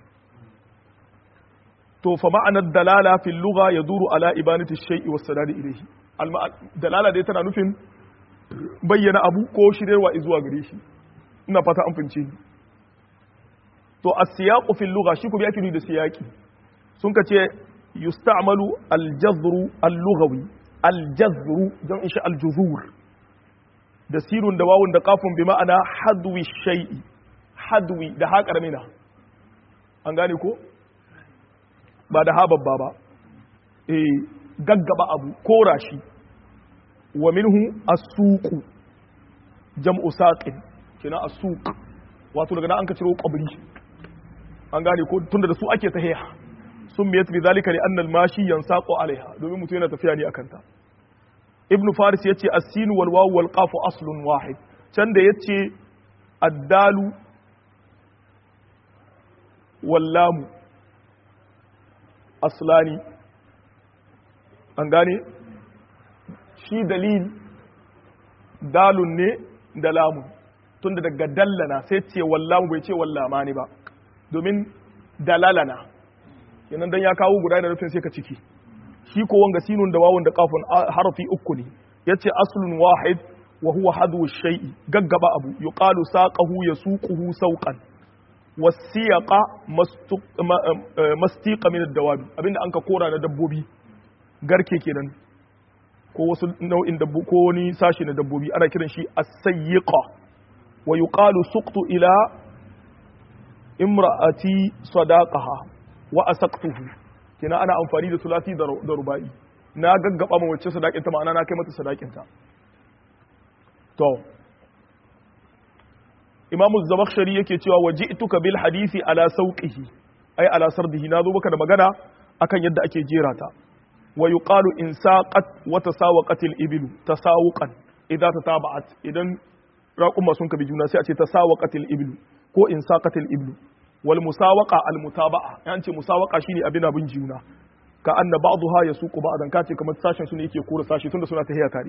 to fa ma'anar dalala fil lugha yaduru ala ibanati shay'i was sadad ilayhi dalala dai tana nufin bayyana abu ko shirarwa zuwa gare shi ina fata an fince ni to as-siyaqu fil lugha shi ku bi ake da siyaqi sun ka ce yusta'malu al-jazru al-lughawi al-jazru jam'in shi al-juzur da sirun da wawun da kafin bi ma'ana hadwi shay'i hadwi da ha karamina an gane ko ba da ha babba ba eh gaggaba abu kora shi wa minhu as-suqu jam'u saqin kina as-suq wato daga nan an ka ciro qabri an gane ko tunda da su ake tahiya sun miyat bi zalika li anna al-mashi yansaqu alaiha domin mutum yana tafiya ne akan ta ibnu faris yace as-sin wal waw wal qaf aslun wahid can da yace ad-dalu wal lam aslani an gane shi dalil dalun ne da lamun tunda daga dallana sai ce wallamu bai ce wallama ne ba domin dalalana kenan dan ya kawo guda da nufin sai ka ciki shi ko wanga sinun da wawun da kafun harafi uku ne yace aslun wahid wa huwa hadu shay'i gaggaba abu yuqalu saqahu yasuquhu sauqan wasiyaqa mastiqa min ad-dawab abinda anka kora na dabbobi garke kenan ko wasu nau'in dabbo ko wani sashi na dabbobi ana kiran shi as-sayyiqa wa yuqalu suqtu ila imra'ati sadaqaha wa asaqtuhu kina ana amfani da sulati da rubai na gaggaba ma wacce sadakinta ma'ana na kai mata sadakinta to imamu zamakhshari yake cewa waji'tuka bil hadisi ala sauqihi ai ala sardihi nazo baka da magana akan yadda ake jera ta wa yuqalu in saqat wa tasawaqat al iblu tasawuqan idza tataba'at idan raquma sun kabi juna sai a ce tasawaqat al iblu ko in saqat al iblu wal musawaqa al mutaba'a yan ce musawaqa shine abin abin juna ka anna ba'daha yasuqu ba'dan ka ce kamar sashen su ne yake kora sashi tunda suna tahiya tare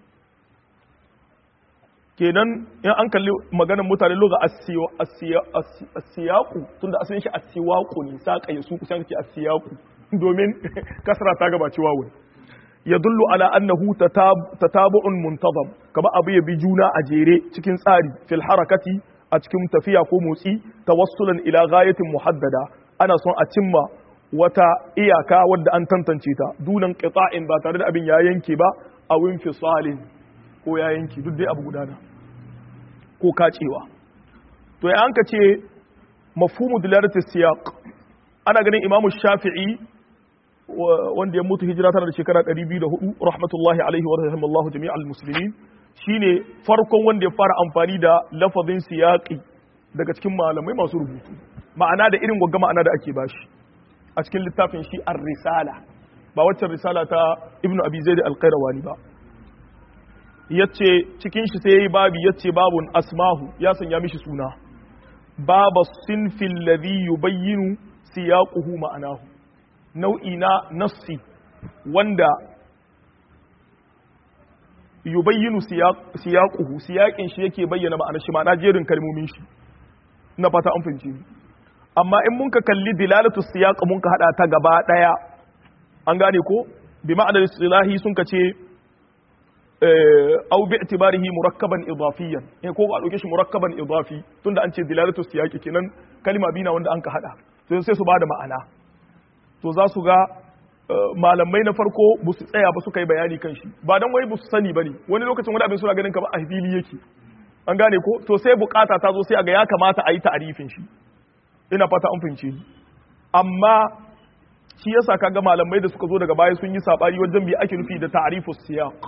kenan in an kalli maganar mutane loga asiyaku tunda asalin shi asiwaku ne saƙa ya suku sai asiyaku domin kasra ta gabaci wawun ya dullu ala annahu tatabu'un muntazam kaba abu ya bi juna a jere cikin tsari fil harakati a cikin tafiya ko motsi tawassulan ila ghayatin muhaddada ana son a cimma wata iyaka wadda an tantance ta dunan qita'in ba tare da abin ya yanke ba a winfisalin ko ya yanke duk dai abu gudana ko kacewa to ya an ka ce mafhumu dilarati siyaq ana ganin imamu shafi'i wanda ya mutu hijira tana da shekara 204 rahmatullahi alaihi wa rahimallahu jami'al muslimin shine farkon wanda ya fara amfani da lafazin siyaqi daga cikin malamai masu rubutu ma'ana da irin gwagga ma'ana da ake bashi a cikin littafin shi ar-risala ba waccan risala ta ibnu abi zaid al-qayrawani ba yace cikin shi sai yayi babi yace babun asmahu ya sanya mishi suna baba sinfil ladhi yubayyinu siyaquhu ma'anahu nau'i na nassi wanda yubayyinu siyaquhu siyaqin shi yake bayyana ma'anar shi ma'ana jerin kalmomin shi na fata an fahimci amma in mun ka kalli dilalatu siyaq mun ka hada ta gaba daya an gane ko bi ma'anar istilahi sun ka ce au bi itibarihi murakkaban idafiyan in ko a dauke shi murakkaban idafi tunda an ce dilalatu siyaqi kenan kalma bina wanda an ka hada to sai su bada ma'ana to za su ga malamai na farko ba su tsaya ba su kai bayani kan shi ba dan wai ba su sani bane wani lokacin wani abin suna ganin kamar a fili yake an gane ko to sai bukata ta zo sai a ga ya kamata a yi ta'arifin shi ina fata an fahimce ni amma shi yasa kaga malamai da suka zo daga baya sun yi sabani wajen bi ake nufi da ta'rifus siyaq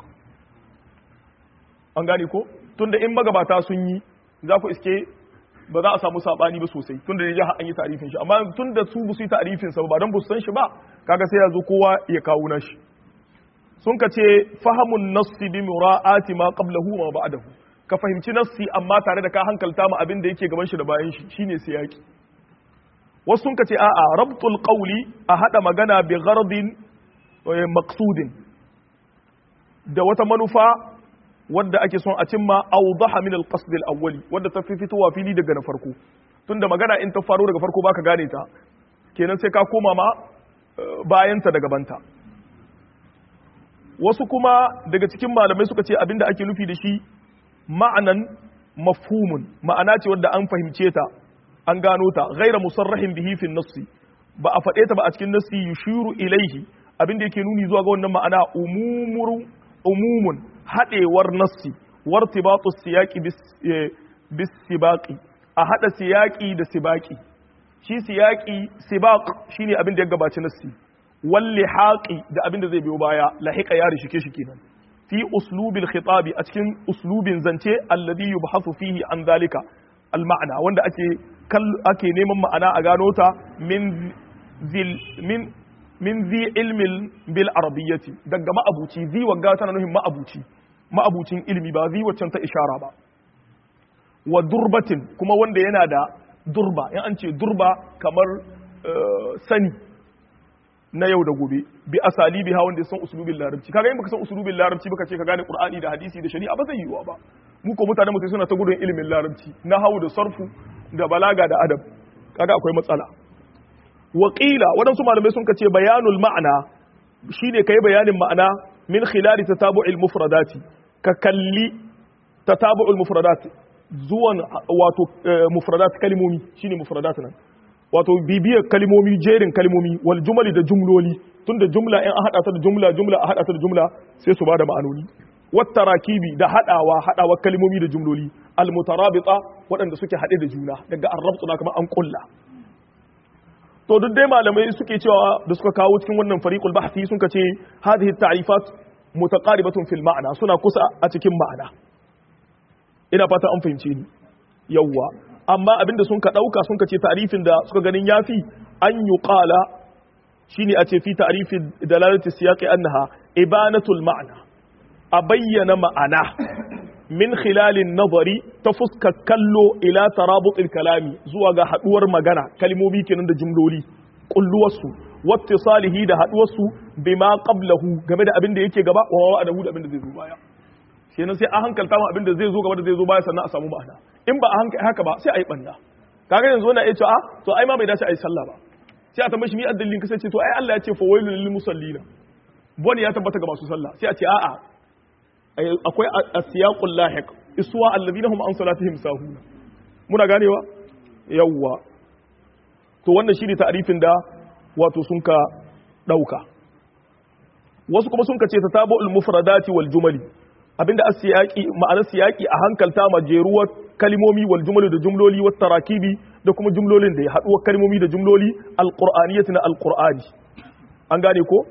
an gane ko tunda in magabata sun yi za ku iske ba za a samu sabani ba sosai tunda da an yi ta'rifin shi amma tunda su ba su yi ta'rifin sa ba dan ba su san shi ba kaga sai ya zo kowa ya kawo nashi sun ka ce fahamun nassi bi mura'ati ma qablahu ma ba'dahu ka fahimci nassi amma tare da ka hankalta mu abin da yake gaban shi da bayan shi shine siyaki wasu sun ka ce a'a rabtul qawli a hada magana bi ghardin maqsudin da wata manufa wadda ake son a cimma awdaha min al-qasd al-awwali wadda ta fi fitowa fili daga na farko tunda magana in ta faro daga farko baka gane ta kenan sai ka koma ma bayanta da gabanta wasu kuma daga cikin malamai suka ce abinda ake nufi da shi ma'anan mafhumun ma'ana ce wadda an fahimce ta an gano ta ghaira musarrahin bihi fi nassi ba a faɗe ta ba a cikin nassi yushiru ilaihi abinda yake nuni zuwa ga wannan ma'ana umumuru umumun haɗewar nassi wartibatu siyaqi bis sibaqi a hada siyaqi da sibaqi shi siyaqi sibaq shine abin da ya gabaci nassi wal lihaqi da abin da zai biyo baya lahiqa ya rishike shi kenan fi uslubil khitabi a cikin uslubin zance alladhi yubhasu fihi an zalika al ma'ana wanda ake ake neman ma'ana a gano ta min zil min min zi ilmin bil arabiyyati daga ma'abuci zi wagga tana nuhin ma'abuci ma'abucin ilmi ba zi waccan ta ishara ba wa durbatin kuma wanda yana da durba in an ce durba kamar sani na yau da gobe bi asali biha wanda ya san usulubin larabci kaga in baka san usulubin larabci baka ce ka gane qur'ani da hadisi da shari'a ba zai yiwuwa ba mu ko mutane mu sai suna ta gudun ilimin larabci na hawu da sarfu da balaga da adab kaga akwai matsala Wakila waɗansu malamai sun ce bayanul ma'ana shine kai bayanin ma'ana min khilali tatabu'il mufradati ka kalli tatabu'ul mufradat zuwan wato mufradat kalimomi shine mufradat nan wato bibiyar kalimomi jerin kalimomi wal jumali da jumloli tunda jumla in an hada ta da jumla jumla a hada ta da jumla sai su bada ma'anoni wat tarakibi da hadawa hadawa kalimomi da jumloli al mutarabita waɗanda suke hade da juna daga arrabtu na kamar an kulla to duk dai malamai suke cewa da suka kawo cikin wannan fariqul bahthi sun ce hadhihi ta'rifat mutaqaribatun fil ma'ana suna kusa a cikin ma'ana ina fata an fahimce ni yawwa amma abinda sun ka dauka sun ka ce ta'rifin da suka ganin yafi an yuqala shine a ce fi ta'rifi dalalati siyaqi annaha ibanatul ma'na a bayyana ma'ana min khilalin nazari ta fuska kallo ila tarabutil kalami zuwa ga haduwar magana kalmomi kenan da jumloli kulluwarsu wattisalihi da haduwarsu bima qablahu game da abin da yake gaba wa wa'adahu da abin da zai zo baya kenan sai a hankalta mu abin da zai zo gaba da zai zo baya sannan a samu ma'ana in ba a hankali haka ba sai a yi banda kaga yanzu wannan ya ce a to ai ma bai dace a yi sallah ba sai a tambaye shi mi addalin kasance to ai Allah ya ce fa wailul lil musallina boni ya tabbata ga masu sallah sai a ce a'a akwai asiyaqul lahiq iswa alladhina hum an salatihim sahuna muna ganewa yawwa to wannan shine ta'rifin da wato sun ka dauka wasu kuma sun ka ce tatabu'ul mufradati wal jumali abinda asiyaqi ma'anar siyaqi a hankalta majeruwar kalimomi wal jumali da jumloli wat tarakibi da kuma jumlolin da ya haduwar kalimomi da jumloli alqur'aniyyati na alqur'ani an gane ko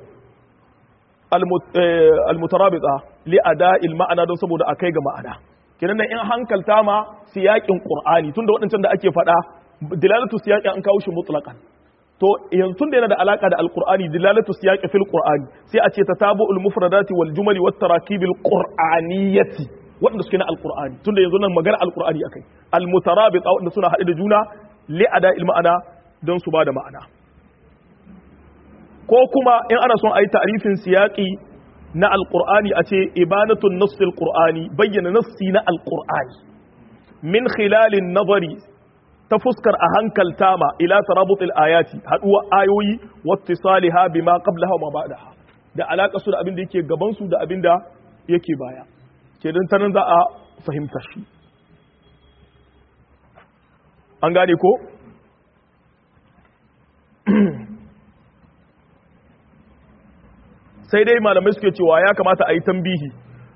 almutarabita li ada'il ma'ana don saboda akai ga ma'ana kenan nan in hankalta ma siyakin qur'ani tunda waɗancan da ake faɗa dilalatu siyaqi an kawo shi mutlaqan to yanzu tunda yana da alaka da alqur'ani dilalatu siyaqi fil qur'ani sai a ce tatabu'ul mufradati wal jumali wat tarakibil qur'aniyati waɗanda suke na alqur'ani tunda yanzu nan magana alqur'ani akai almutarabita waɗanda suna haɗe da juna li ada'il ma'ana don su ba da ma'ana ko kuma in ana son a yi ta'rifin siyaƙi na alƙur'ani a ce ibanatun nassil qur'ani bayyana nassi na alƙur'ani min khilalin nazari ta fuskar a hankalta ma ila tarabutil ayati haduwa ayoyi wattisaliha bima qablaha wa ma ba'daha da alaka su da abin da yake gaban su da abin da yake baya kenan ta nan za a fahimta shi an gane ko sai dai malamai suke cewa ya kamata a yi tambihi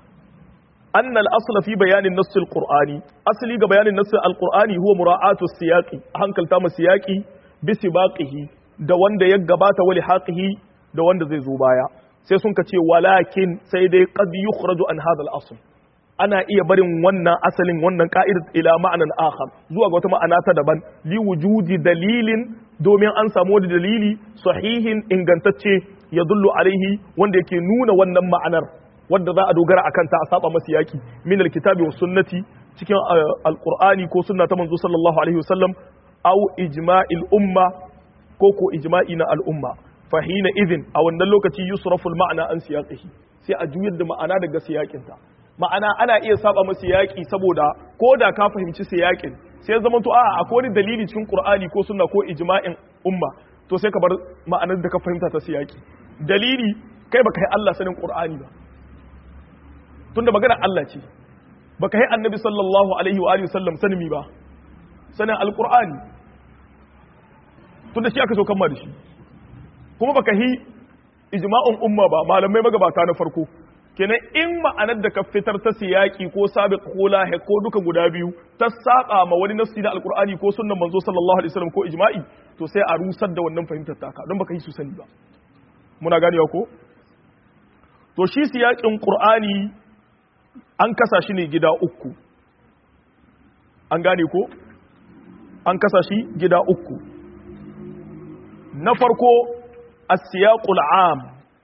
annal asla fi bayanin nassil qur'ani asali ga bayanin nassil alqur'ani huwa mura'atu siyaqi hankalta mu siyaqi bi sibaqihi da wanda ya gabata wali haqihi da wanda zai zo baya sai sun ka ce walakin sai dai qad yukhraju an hadha al-asl ana iya barin wannan asalin wannan ka'idar ila ma'anan akhar zuwa ga wata ma'ana ta daban li wujudi dalilin domin an samu wani dalili sahihin ingantacce ya dullu alaihi wanda yake nuna wannan ma'anar wadda za a dogara a kanta a saba masa yaki min alkitabi wa sunnati cikin alqur'ani ko sunna ta manzo sallallahu alaihi wasallam aw ijma'il umma ko ko ijma'i na al'umma fa hina idhin a wannan lokaci yusrafu al-ma'na an siyaqihi sai a juyar da ma'ana daga siyakin ta ma'ana ana iya saba masa yaki saboda ko da ka fahimci siyakin sai zama to a'a akwai wani dalili cikin qur'ani ko sunna ko ijma'in umma to sai ka bar ma'anar da ka fahimta ta siyaki dalili kai baka yi Allah sanin qur'ani ba tunda magana Allah ce baka yi annabi sallallahu alaihi wa alihi sallam sanin mi ba sanin alqur'ani tunda shi aka so kan da shi kuma baka yi ijma'un umma ba malamai magabata na farko kenan in ma'anar da ka fitar ta siyaki ko sabiq ko lahi ko duka guda biyu ta saba ma wani nassi na alqur'ani ko sunnan manzo sallallahu alaihi wasallam ko ijma'i to sai a rusar da wannan fahimtar taka don baka yi su sani ba muna ganewa ko to shi siyakin qur'ani an kasa shi ne gida uku an gane ko an kasa shi gida uku na farko as-siyaqul 'am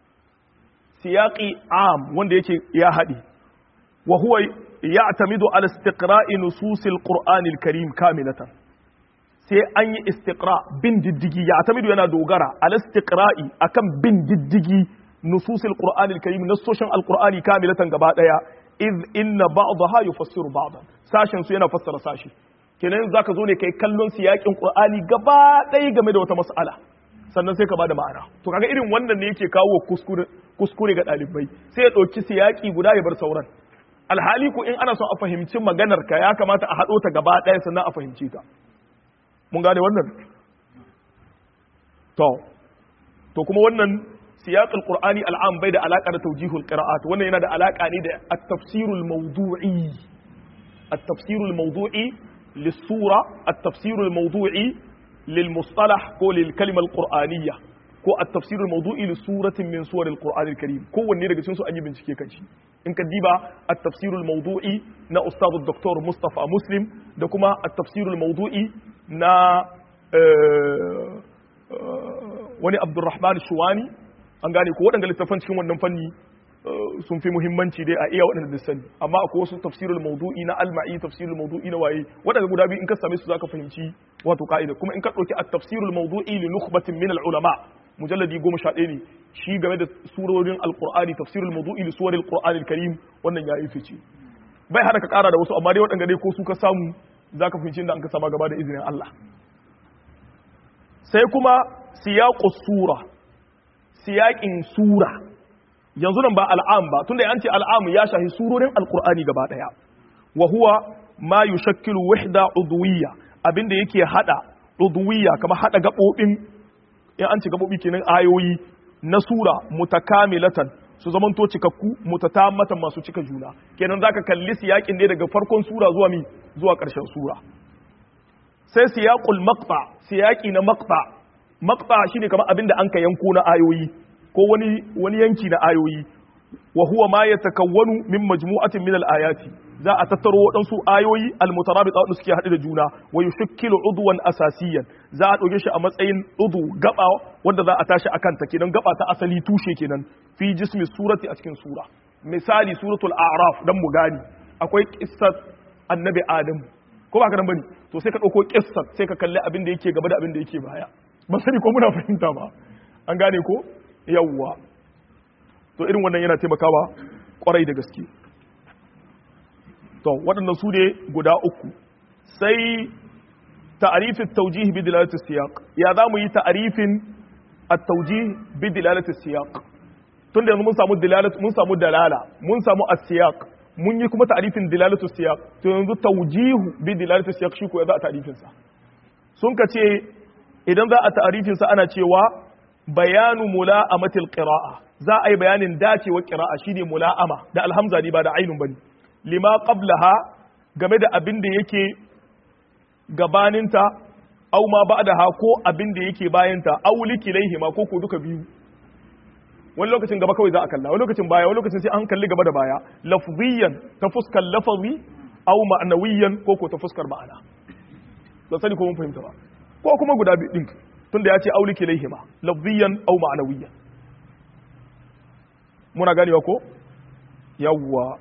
siyaqi 'am wanda yake ya haɗe wa huwa ya'tamidu ala istiqra'i nususil qur'anil karim kamilatan sai an yi istiqra bin diddigi ya'tamidu yana dogara ala istiqra'i akan bin diddigi nususil qur'anil karim nasoshin alqur'ani kamilatan gaba daya iz inna ba'daha yufassiru ba'dan sashin su yana fassara sashi kenan zaka zo ne kai kallon siyakin qur'ani gaba ɗaya game da wata mas'ala sannan sai ka bada ma'ana to kaga irin wannan ne yake kawo kuskure kuskure ga ɗalibai sai ya ɗauki siyaki guda ya bar sauran alhali ko in ana son a fahimci maganar ka ya kamata a haɗo ta gaba ɗaya sannan a fahimci ta mun gane wannan to to kuma wannan siyaqul qur'ani al'am bai da alaka da tawjihul qira'at wannan yana da alaka ne da at-tafsirul mawdu'i at-tafsirul mawdu'i lis-sura at-tafsirul mawdu'i lil-mustalah ko lil-kalima al-qur'aniyya ko at-tafsirul mawdu'i li suratin min suwaril qur'anil karim kowanne daga cikin su an yi bincike kan shi in ka diba at-tafsirul mawdu'i na ustad dr mustafa muslim da kuma at-tafsirul mawdu'i na wani abdurrahman shuwani an gane ko waɗanda littafan cikin wannan fanni sun fi muhimmanci dai a iya waɗanda da sani amma akwai wasu tafsirul mawdu'i na alma'i tafsirul mawdu'i na waye waɗanda guda biyu in ka same su zaka fahimci wato ka'ida kuma in ka ɗauki at-tafsirul mawdu'i li nukhbatin min al-ulama mujalladi goma sha ɗaya ne shi game da surorin alqur'ani tafsirul mawdu'i li suwaril qur'anil karim wannan ya yi fice bai hana ka ƙara da wasu amma dai waɗanda dai ko su ka samu zaka fahimci inda an ka sama gaba da izinin Allah sai kuma siyaqus sura siyaƙin sura yanzu nan ba al'am ba tunda an ce al'am ya shahi surorin alqur'ani gaba daya wa huwa ma yushakkilu wahda udwiyya abinda yake hada udwiyya kamar hada gabobin in an ce gabobi kenan ayoyi na sura mutakamilatan su zamanto cikakku mutatammatan masu cika juna kenan zaka kalli siyaƙin ne daga farkon sura zuwa mi zuwa ƙarshen sura sai siyaqul maqta siyaqi na maqta maqta shine kamar abin da an ka yanko na ayoyi ko wani wani yanki na ayoyi wa huwa ma yatakawwanu min majmu'atin min al-ayati za a tattaro waɗansu ayoyi al-mutarabita wadda suke haɗe da juna wa yushakkilu udwan asasiyan za a ɗauke shi a matsayin udu gaba wanda za a tashi akan ta kenan gaba ta asali tushe kenan fi jismi surati a cikin sura misali suratul a'raf dan mu gani akwai qissat annabi adam ko ba ka nan bane to sai ka ɗauko qissat sai ka kalli abin da yake gaba da abin da yake baya ba sani ko muna fahimta ba an gane ko yawwa to irin wannan yana taimakawa kwarai da gaske to waɗannan su ne guda uku sai ta'arifin taujih bi dilalati siyaq ya za mu yi ta'arifin at-taujih bi dilalati siyaq tunda yanzu mun samu dilalatu mun samu dalala mun samu as-siyaq mun yi kuma ta'arifin dilalatu siyaq to yanzu taujihu bi dilalati siyaq shi ko ya za a ta'arifin sa sun ka ce idan za a ta'arifin sa ana cewa bayanu mula'amatil qira'a za a yi bayanin dacewar qira'a shine mula'ama da alhamza ne ba da ainun bane lima qablaha game da abin da yake gabaninta aw ma ba'daha ko abin da yake bayanta aw likilaihi ma ko ko duka biyu wani lokacin gaba kawai za a kalla wani lokacin baya wani lokacin sai an kalli gaba da baya lafziyan ta fuskar lafazi aw ma'nawiyan ko ko ta fuskar ma'ana ba sani ko mun fahimta ba ko kuma guda biyu din tunda ya ce aw likilaihi ma lafziyan aw ma'nawiyan muna ganewa ko yawwa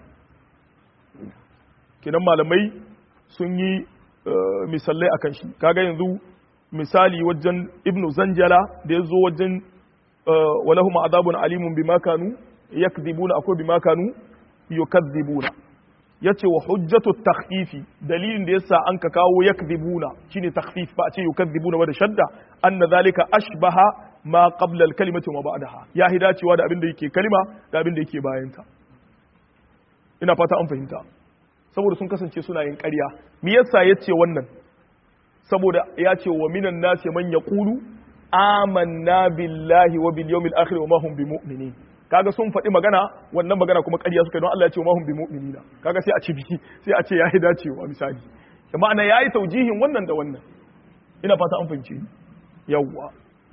kenan malamai sun yi misalai a kan shi kaga yanzu misali wajen ibnu zanjala da ya zo wajen walahum azabun alimun bima kanu yakdhibuna akwai bima kanu yukadhibuna yace wa hujjatu takhfifi dalilin da yasa an ka kawo yakdhibuna shine takhfif ba a ce yukadhibuna wa da shadda anna zalika ashbaha ma qabla al-kalimati wa ba'daha ya hidacewa da abin da yake kalima da abin da yake bayanta ina fata an fahimta saboda sun kasance suna yin ƙarya me yasa ya ce wannan saboda ya ce wa minan nasi man yaqulu amanna billahi wa bil yawmil akhir wa ma hum bimu'minin kaga sun faɗi magana wannan magana kuma ƙarya suka don Allah ya ce wa ma hum bimu'minina kaga sai a ci biki sai a ce yayi dacewa misali ma'ana yayi taujihin wannan da wannan ina fata an fahimce ni yawwa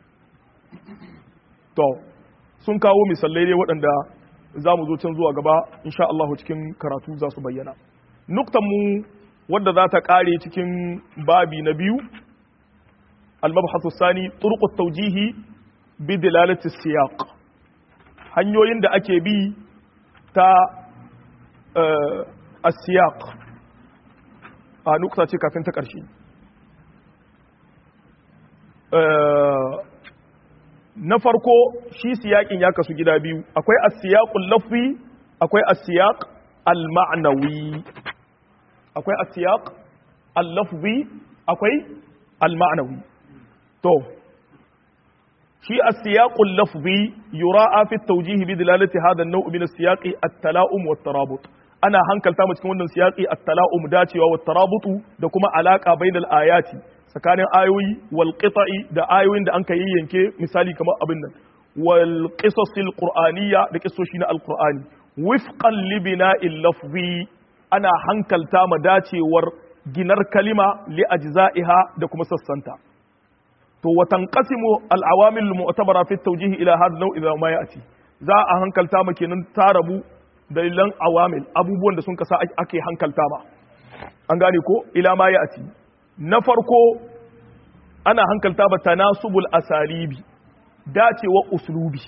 to sun kawo misalai ne waɗanda za mu zo can zuwa gaba insha Allah cikin karatu za su bayyana nuktan mu wadda za ta kare cikin babi na biyu al-mabhasu sani turqut tawjihi bi dilalati siyaq hanyoyin da ake bi ta as-siyaq a nukta ce kafin ta karshe na farko shi siyaƙin ya kasu gida biyu akwai as-siyaqul lafzi akwai as-siyaq al-ma'nawi akwai asiyaq al-lafzi akwai al-ma'nawi to shi as-siyaqul lafzi yura'a fi at-tawjih bi dilalati hadha an-naw' min as-siyaqi at-tala'um wa at-tarabut ana hankalta mu cikin wannan siyaqi at-tala'um dacewa wa at-tarabutu da kuma alaka bainal ayati tsakanin ayoyi wal qita'i da ayoyin da an kai yanke misali kamar abin nan wal qisasil qur'aniyya da kisoshi na al-qur'ani wifqan li bina'il lafzi ana hankalta ma dacewar ginar kalima li ajza'iha da kuma sassanta to wa tanqasimu al-awamil al-mu'tabara fi at-tawjih ila hadha an-naw' idha ma ya'ti za a hankalta ma kenan tarabu dalilan awamil abubuwan da sun kasa ake hankalta ba an gane ko ila ma ya'ti na farko ana hankalta ba tanasubul asalibi dacewa uslubi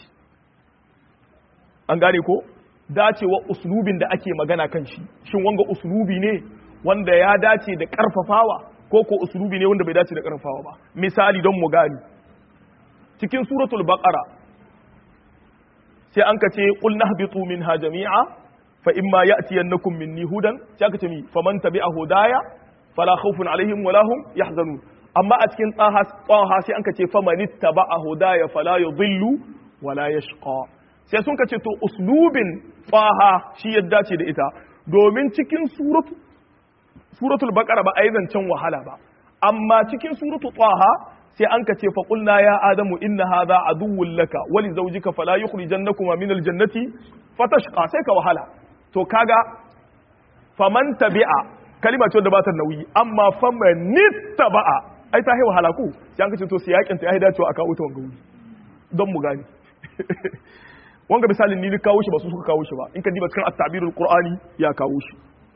an gane ko dacewa uslubin da ake magana kan shi shin wanga uslubi ne wanda ya dace da karfafawa ko ko uslubi ne wanda bai dace da karfafawa ba misali don mu gani cikin suratul baqara sai an kace qul nahbitu minha jami'a fa imma ya'tiyannakum minni hudan sai aka ce mi faman tabi'a hudaya fala khawfun alaihim wala hum yahzanun amma a cikin tsaha tsaha sai an kace faman ittaba'a hudaya fala yudhillu wala yashqa sai sun kace to uslubin tsaha shi ya dace da ita domin cikin suratu suratul baqara ba a yi zancen wahala ba amma cikin suratu tsaha sai an ka ce fa qulna ya adamu inna hadha aduwwun laka wa li zawjika fala yukhrijannakuma min aljannati fatashqa sai ka wahala to kaga faman tabi'a kalima ce da ba ta nauyi amma faman nittaba'a ai ta yi wahala ku sai an ka ce to siyakin ta ya dacewa aka wuta wanga wuri don mu gane wanga misalin ni kawo shi ba su suka kawo shi ba in ka diba cikin at-tabirul qur'ani ya kawo shi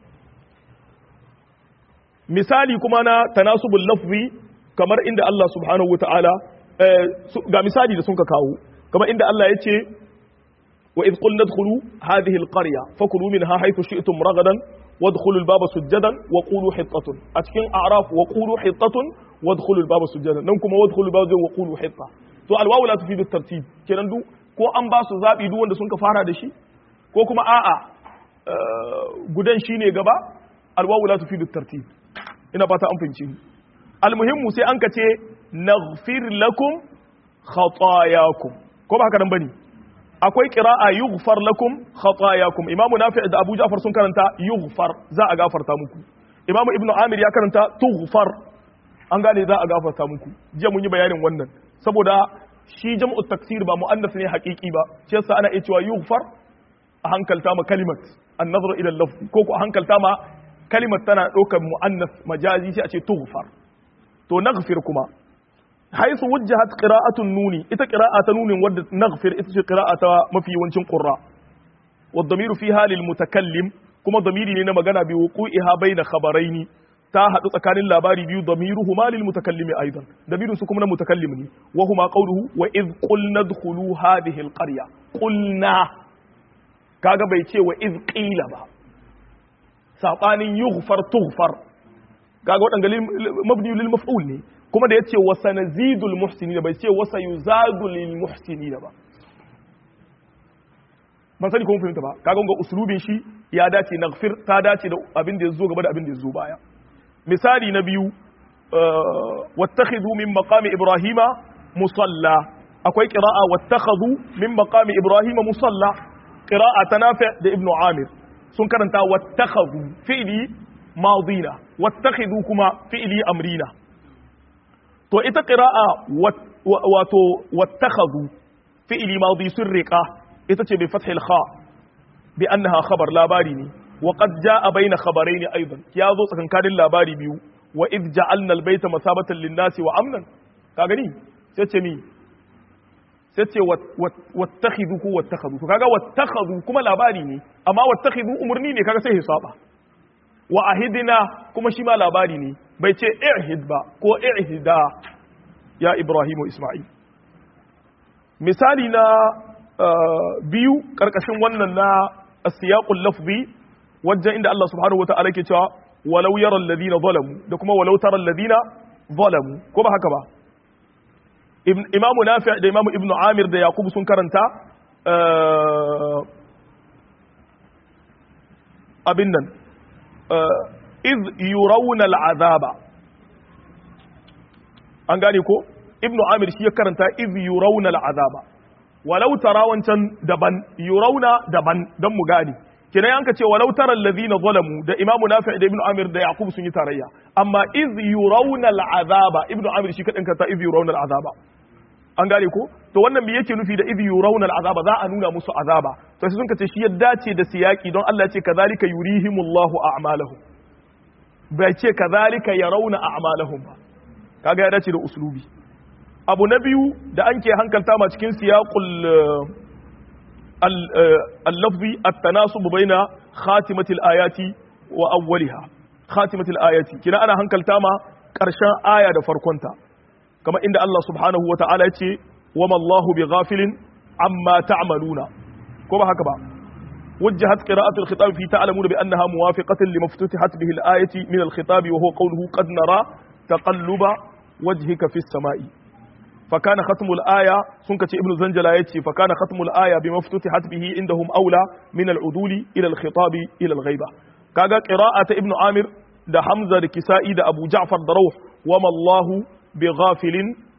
misali kuma na tanasubul lafzi kamar inda Allah subhanahu wa ta'ala ga misali da sun ka kawo kamar inda Allah ya ce wa idh qulna dkhulu hadhihi alqarya fakulu minha haythu shi'tum ragadan wadkhulu albaba sujadan wa qulu hittatun a cikin a'raf wa qulu hittatun wadkhulu albaba sujadan nan kuma wadkhulu albaba wa qulu hitta to alwawu la tufidu tartib kenan du ko an ba su zabi duk wanda sun ka fara da shi ko kuma a'a gudan shine gaba alwawu la tufidu tartib ina fata an fahimci ni almuhimmu sai an ka ce naghfir lakum khatayakum ko ba haka nan bane akwai qira'a yughfar lakum khatayakum imamu nafi' da abu ja'far sun karanta yughfar za a gafarta muku imamu ibnu amir ya karanta tughfar an gane za a gafarta muku jiya mun yi bayanin wannan saboda shi jam'u taksir ba muannas ne haqiqi ba shi yasa ana iya cewa yughfar a hankalta ma kalimat an-nazar ila al-lafz ko ko a hankalta ma kalimar tana ɗaukar mu'annas majazi sai a ce tughfar to naghfir kuma haisu wujjahat qira'atun nuni ita qira'a ta nunin wadda naghfir ita ce qira'a ta mafi yawancin qurra wad damiru fiha lil mutakallim kuma damiri ne na magana bi wuqu'iha baina khabaraini ta hadu tsakanin labari biyu damiruhuma lil mutakallimi aidan damirin su kuma na mutakallim ne wa huma qawluhu wa id qulna dkhulu hadhihi al qarya qulna kaga bai ce wa id qila ba saɓanin yughfar tughfar kaga waɗanda mabni lil maf'ul ne kuma da yace wa sanazidul muhsinin bai ce wa sayuzadu lil muhsinin ba ban sani kuma fahimta ba kaga ga uslubin shi ya dace naghfir ta dace da abin da yazo gaba da abin da yazo baya misali na biyu wattakhidhu min maqami ibrahima musalla akwai qira'a wattakhadhu min maqami ibrahima musalla qira'a tanafi da ibnu amir sun karanta wattakhadhu fi'li madina wattakhidhu kuma fi'li amrina to ita qira'a wato wattakhadhu fi'li madi sun riqa ita ce bi fathil kha bi annaha khabar labari ne wa qad jaa baina khabarain aidan ya zo tsakankanin labari biyu wa id ja'alna al-bayta masabatan lin-nasi wa amnan ka gani sai ce mi sai ce wattakhidhu ko wattakhadhu to kaga wattakhadhu kuma labari ne amma wattakhidhu umurni ne kaga sai hisaba wa ahidna kuma shi ma labari ne bai ce i'hid ba ko i'hida ya ibrahimu isma'il misali na biyu karkashin wannan na asiyaqul lafzi wajen inda Allah subhanahu wata'ala ke cewa walau yara alladhina zalamu da kuma walau tara alladhina zalamu ko ba haka ba imamu nafi' da imamu ibnu amir da yakubu sun karanta abin nan iz yurawna al'azaba an gane ko ibnu amir shi ya karanta iz yurawna al'azaba walau tara wancan daban yurawna daban dan mu gane kenan yanka ce walau tara alladhina zalamu da imamu nafi' da ibnu amir da yaqub sun yi tarayya amma iz yurawna al'azaba ibnu amir shi kadin karanta iz yurawna al'azaba an gane ko to wannan me yake nufi da idh yurawna al'azaba za a nuna musu azaba to sai sun kace shi ya dace da siyaki don Allah ya ce kazalika yurihimullahu a'malahum bai ce kazalika yarawna a'malahum ba kaga ya dace da uslubi abu na biyu da an ke hankalta ma cikin siyaqul al-lafzi at-tanasub baina khatimatil ayati wa awwaliha khatimatil ayati kina ana hankalta ma karshen aya da farkonta kama inda Allah subhanahu wa ta'ala ya ce wa mallahu bi ghafilin amma ta'maluna ko ba haka ba wajjahat qira'atu al-khitab fi ta'lamuna bi annaha muwafiqatan lima fututihat bihi al-ayati min al-khitab wa huwa qawluhu qad nara taqalluba wajhika fi as-sama'i fa kana khatmu al-aya sun kace ibnu zanjala yace fa kana khatmu al-aya bima fututihat bihi indahum aula min al-uduli ila al-khitab ila al-ghaiba kaga qira'ata ibnu amir da hamza da kisa'i da abu ja'far da rawh wa mallahu بغافل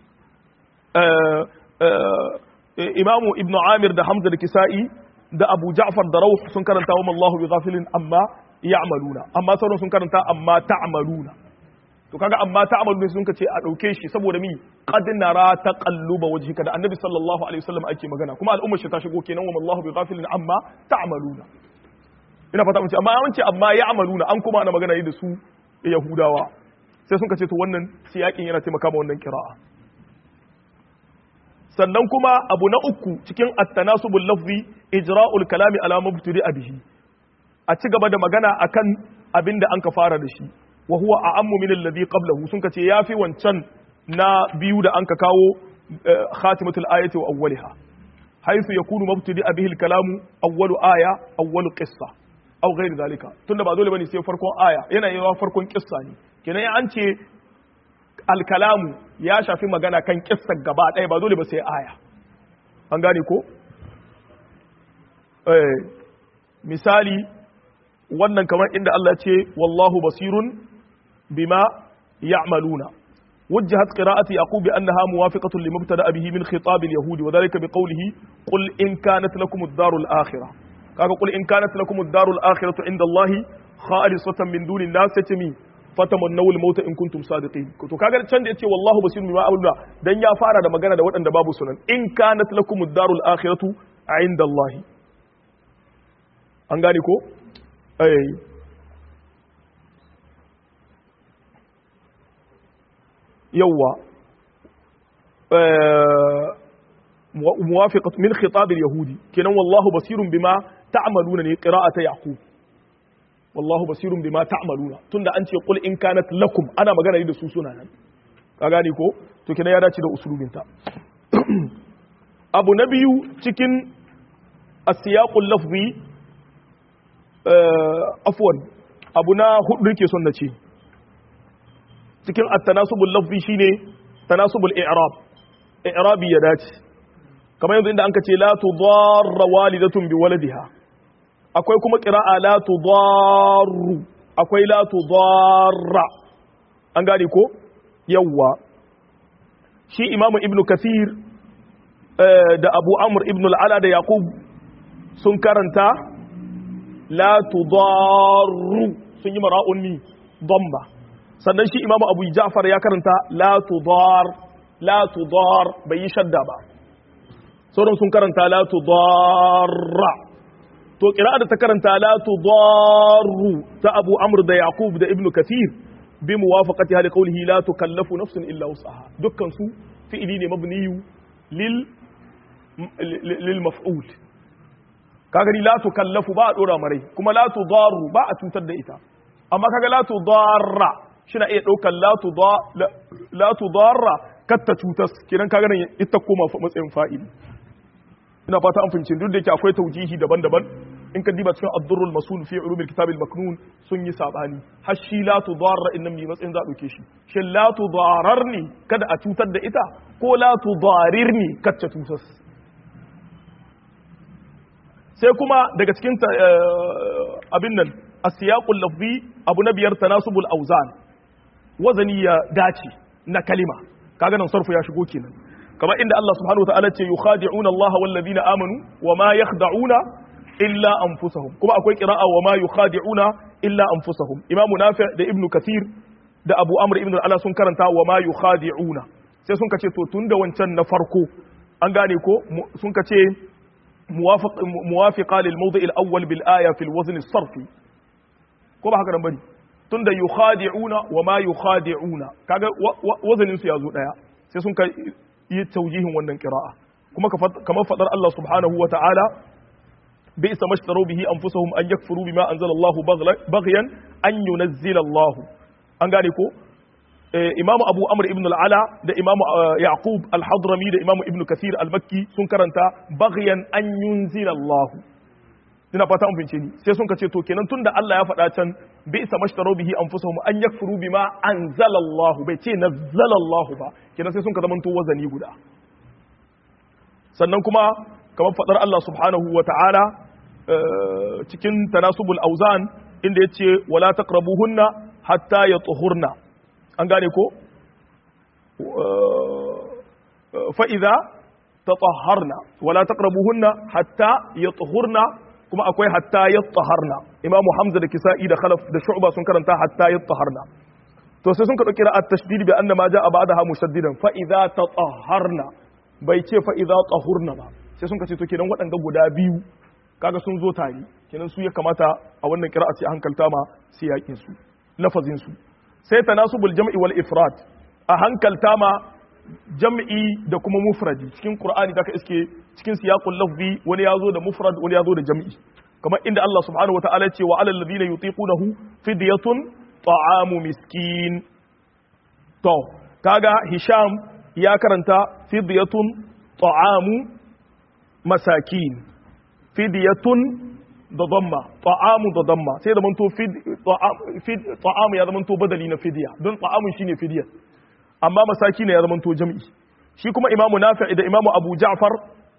imamu ibn amir da hamza da kisa'i da abu ja'far da rauh sun karanta wa mallahu bi ghafilin amma ya'maluna amma sauran sun karanta amma ta'maluna to kaga amma ta'maluna sun kace a dauke shi saboda mi qad nara taqalluba wajhika da annabi sallallahu alaihi wasallam ake magana kuma al'ummar shi ta shigo kenan wa mallahu bi ghafilin amma ta'maluna ina fata mun ce amma yawanci amma ya'maluna an kuma ana magana ne da su yahudawa sai sun ce to wannan siyakin yana taimaka ma wannan kira'a sannan kuma abu na uku cikin at-tanasubul lafzi ijra'ul kalami ala mubtadi bihi a ci gaba da magana akan abin da an ka fara da shi wa huwa a'ammu min alladhi qablahu sun ce yafi wancan na biyu da an ka kawo khatimatul ayati wa awwaliha haythu yakunu mubtadi bihi al-kalamu awwalu aya awwalu qissa aw ghayr zalika tunda ba dole bane sai farkon aya yana yawa farkon kissa ne kenan an ce alkalamu ya shafi magana kan kissar gaba ɗaya ba dole ba sai aya an gane ko misali wannan kamar inda Allah ce wallahu basirun bima ya'maluna وجهت قراءة يعقوب بأنها موافقة لما ابتدأ به من خطاب اليهود وذلك بقوله قل إن كانت لكم الدار الآخرة قل إن كانت لكم الدار الآخرة عند الله خالصة من دون الناس تتمي fatamannaw al-mauta in kuntum sadiqin to kaga can da yace wallahu basirun bima amaluna dan ya fara da magana da waɗanda babu sunan in kanat lakum ad-darul akhiratu inda Allah an gane ko eh yawa muwafiqat min khitab al-yahudi kenan wallahu basirun bima ta'maluna ne qira'ata yaqub wallahu basirun bima ta'maluna tunda an ce qul in kanat lakum ana magana ne da su suna nan ka gane ko to kina ya dace da usulubin ta abu na biyu cikin asiyaqul lafzi afwan abu na hudu ke son na ce cikin at-tanasubul lafzi shine tanasubul i'rab i'rabi ya dace kamar yanzu inda an ka ce la tudarra walidatun bi waladiha akwai kuma ƙira'a la tudarru akwai la tudarra an gane ko yawwa shi imamu ibnu kathir da abu amr ibnu al'ala da yaqub sun karanta la tudarru sun yi mara'un ni damba sannan shi imamu abu ja'far ya karanta la tudar la tudar bai yi shadda ba sauran sun karanta la tudarra to kira'a da ta karanta la tudarru ta Abu Amr da Yaqub da Ibn Kathir bi muwafaqati hali qawlihi la tukallafu nafsun illa wus'aha dukkan su fi'ili ne mabniyu lil lil maf'ul kaga ni la tukallafu ba a dora marai kuma la tudarru ba a cutar da ita amma kaga la tudarra shina iya daukar la tudar la tudarra katta cutas kiran kaga nan ita koma matsayin fa'ili ina fata an fahimci duk da yake akwai taujihi daban-daban in ka diba cikin ad-durrul masul fi ulumil kitab al-maknun sun yi sabani har shi la tudarra innan mi matsayin za dauke shi shin la tudararni kada a cutar da ita ko la tudarirni kacce tutas sai kuma daga cikin abin nan asiyaqul lafzi abu na biyar tanasubul awzan wazani ya dace na kalima kaga nan sarfu ya shigo kenan kamar inda Allah subhanahu wa ta'ala ce yukhadi'una Allah wal ladina amanu wa ma yakhda'una illa anfusahum kuma akwai qira'a wa ma yukhadi'una illa anfusahum Imam Nafi' da Ibn Kathir da Abu Amr ibn al-Ala sun karanta wa ma yukhadi'una sai sun kace to tunda wancan na farko an gane ko sun kace muwafiq muwafiqa lil mawdi' al-awwal bil aya fi al-wazn as-sarfi ko ba haka nan bane tunda yukhadi'una wa ma yukhadi'una kaga wazanin su yazo daya sai sun kai yi taujihin wannan qira'a kuma kamar fadar Allah subhanahu wa ta'ala bi isa mashtaru bihi anfusahum an yakfuru bima anzala Allah baghyan an yunazzila Allah an gane ko imamu abu amr ibn al-ala da imamu yaqub al-hadrami da imamu ibn kathir al-makki sun karanta baghyan an yunzila Allah ina fata an bince ni sai sun kace to kenan tunda Allah ya faɗa can bi isa mashtaru bihi anfusahum an yakfuru bima anzala Allah bai ce nazzala Allah ba kenan sai sun ka zamanto wazani guda sannan kuma kamar faɗar Allah subhanahu wa ta'ala cikin tanasubul auzan inda yace wala taqrabuhunna hatta yatuhurna an gane ko fa idza tatahharna wala taqrabuhunna hatta yatuhurna kuma akwai hatta yattaharna imamu hamza da kisa'i da khalaf da shu'ba sun karanta hatta yattaharna to sai sun ka dauki ra'at tashdid bi anna ma ja'a ba'daha mushaddidan fa idza tatahharna bai ce fa idza tahurna ba sai sun ka ce to kenan waɗanda guda biyu kaga sun zo tare kenan su ya kamata a wannan qira'a sai hankalta ma sai yakin su lafazin su sai tanasubul jam'i wal ifrad a hankalta ma jam'i da kuma mufradi cikin qur'ani da ka iske cikin siyaqul lafzi wani yazo da mufrad wani yazo da jam'i kamar inda Allah subhanahu wataala ya ce wa alal ladina yutiqunahu fidyatun ta'amu miskin to kaga hisham ya karanta fidyatun ta'amu masakin fidyatun da damma ta'amu da damma sai da manto ta'amu ya zama to badali na fidya don ta'amun shine fidya amma masaki ne ya zama to jam'i shi kuma imamu nafi' da imamu abu ja'far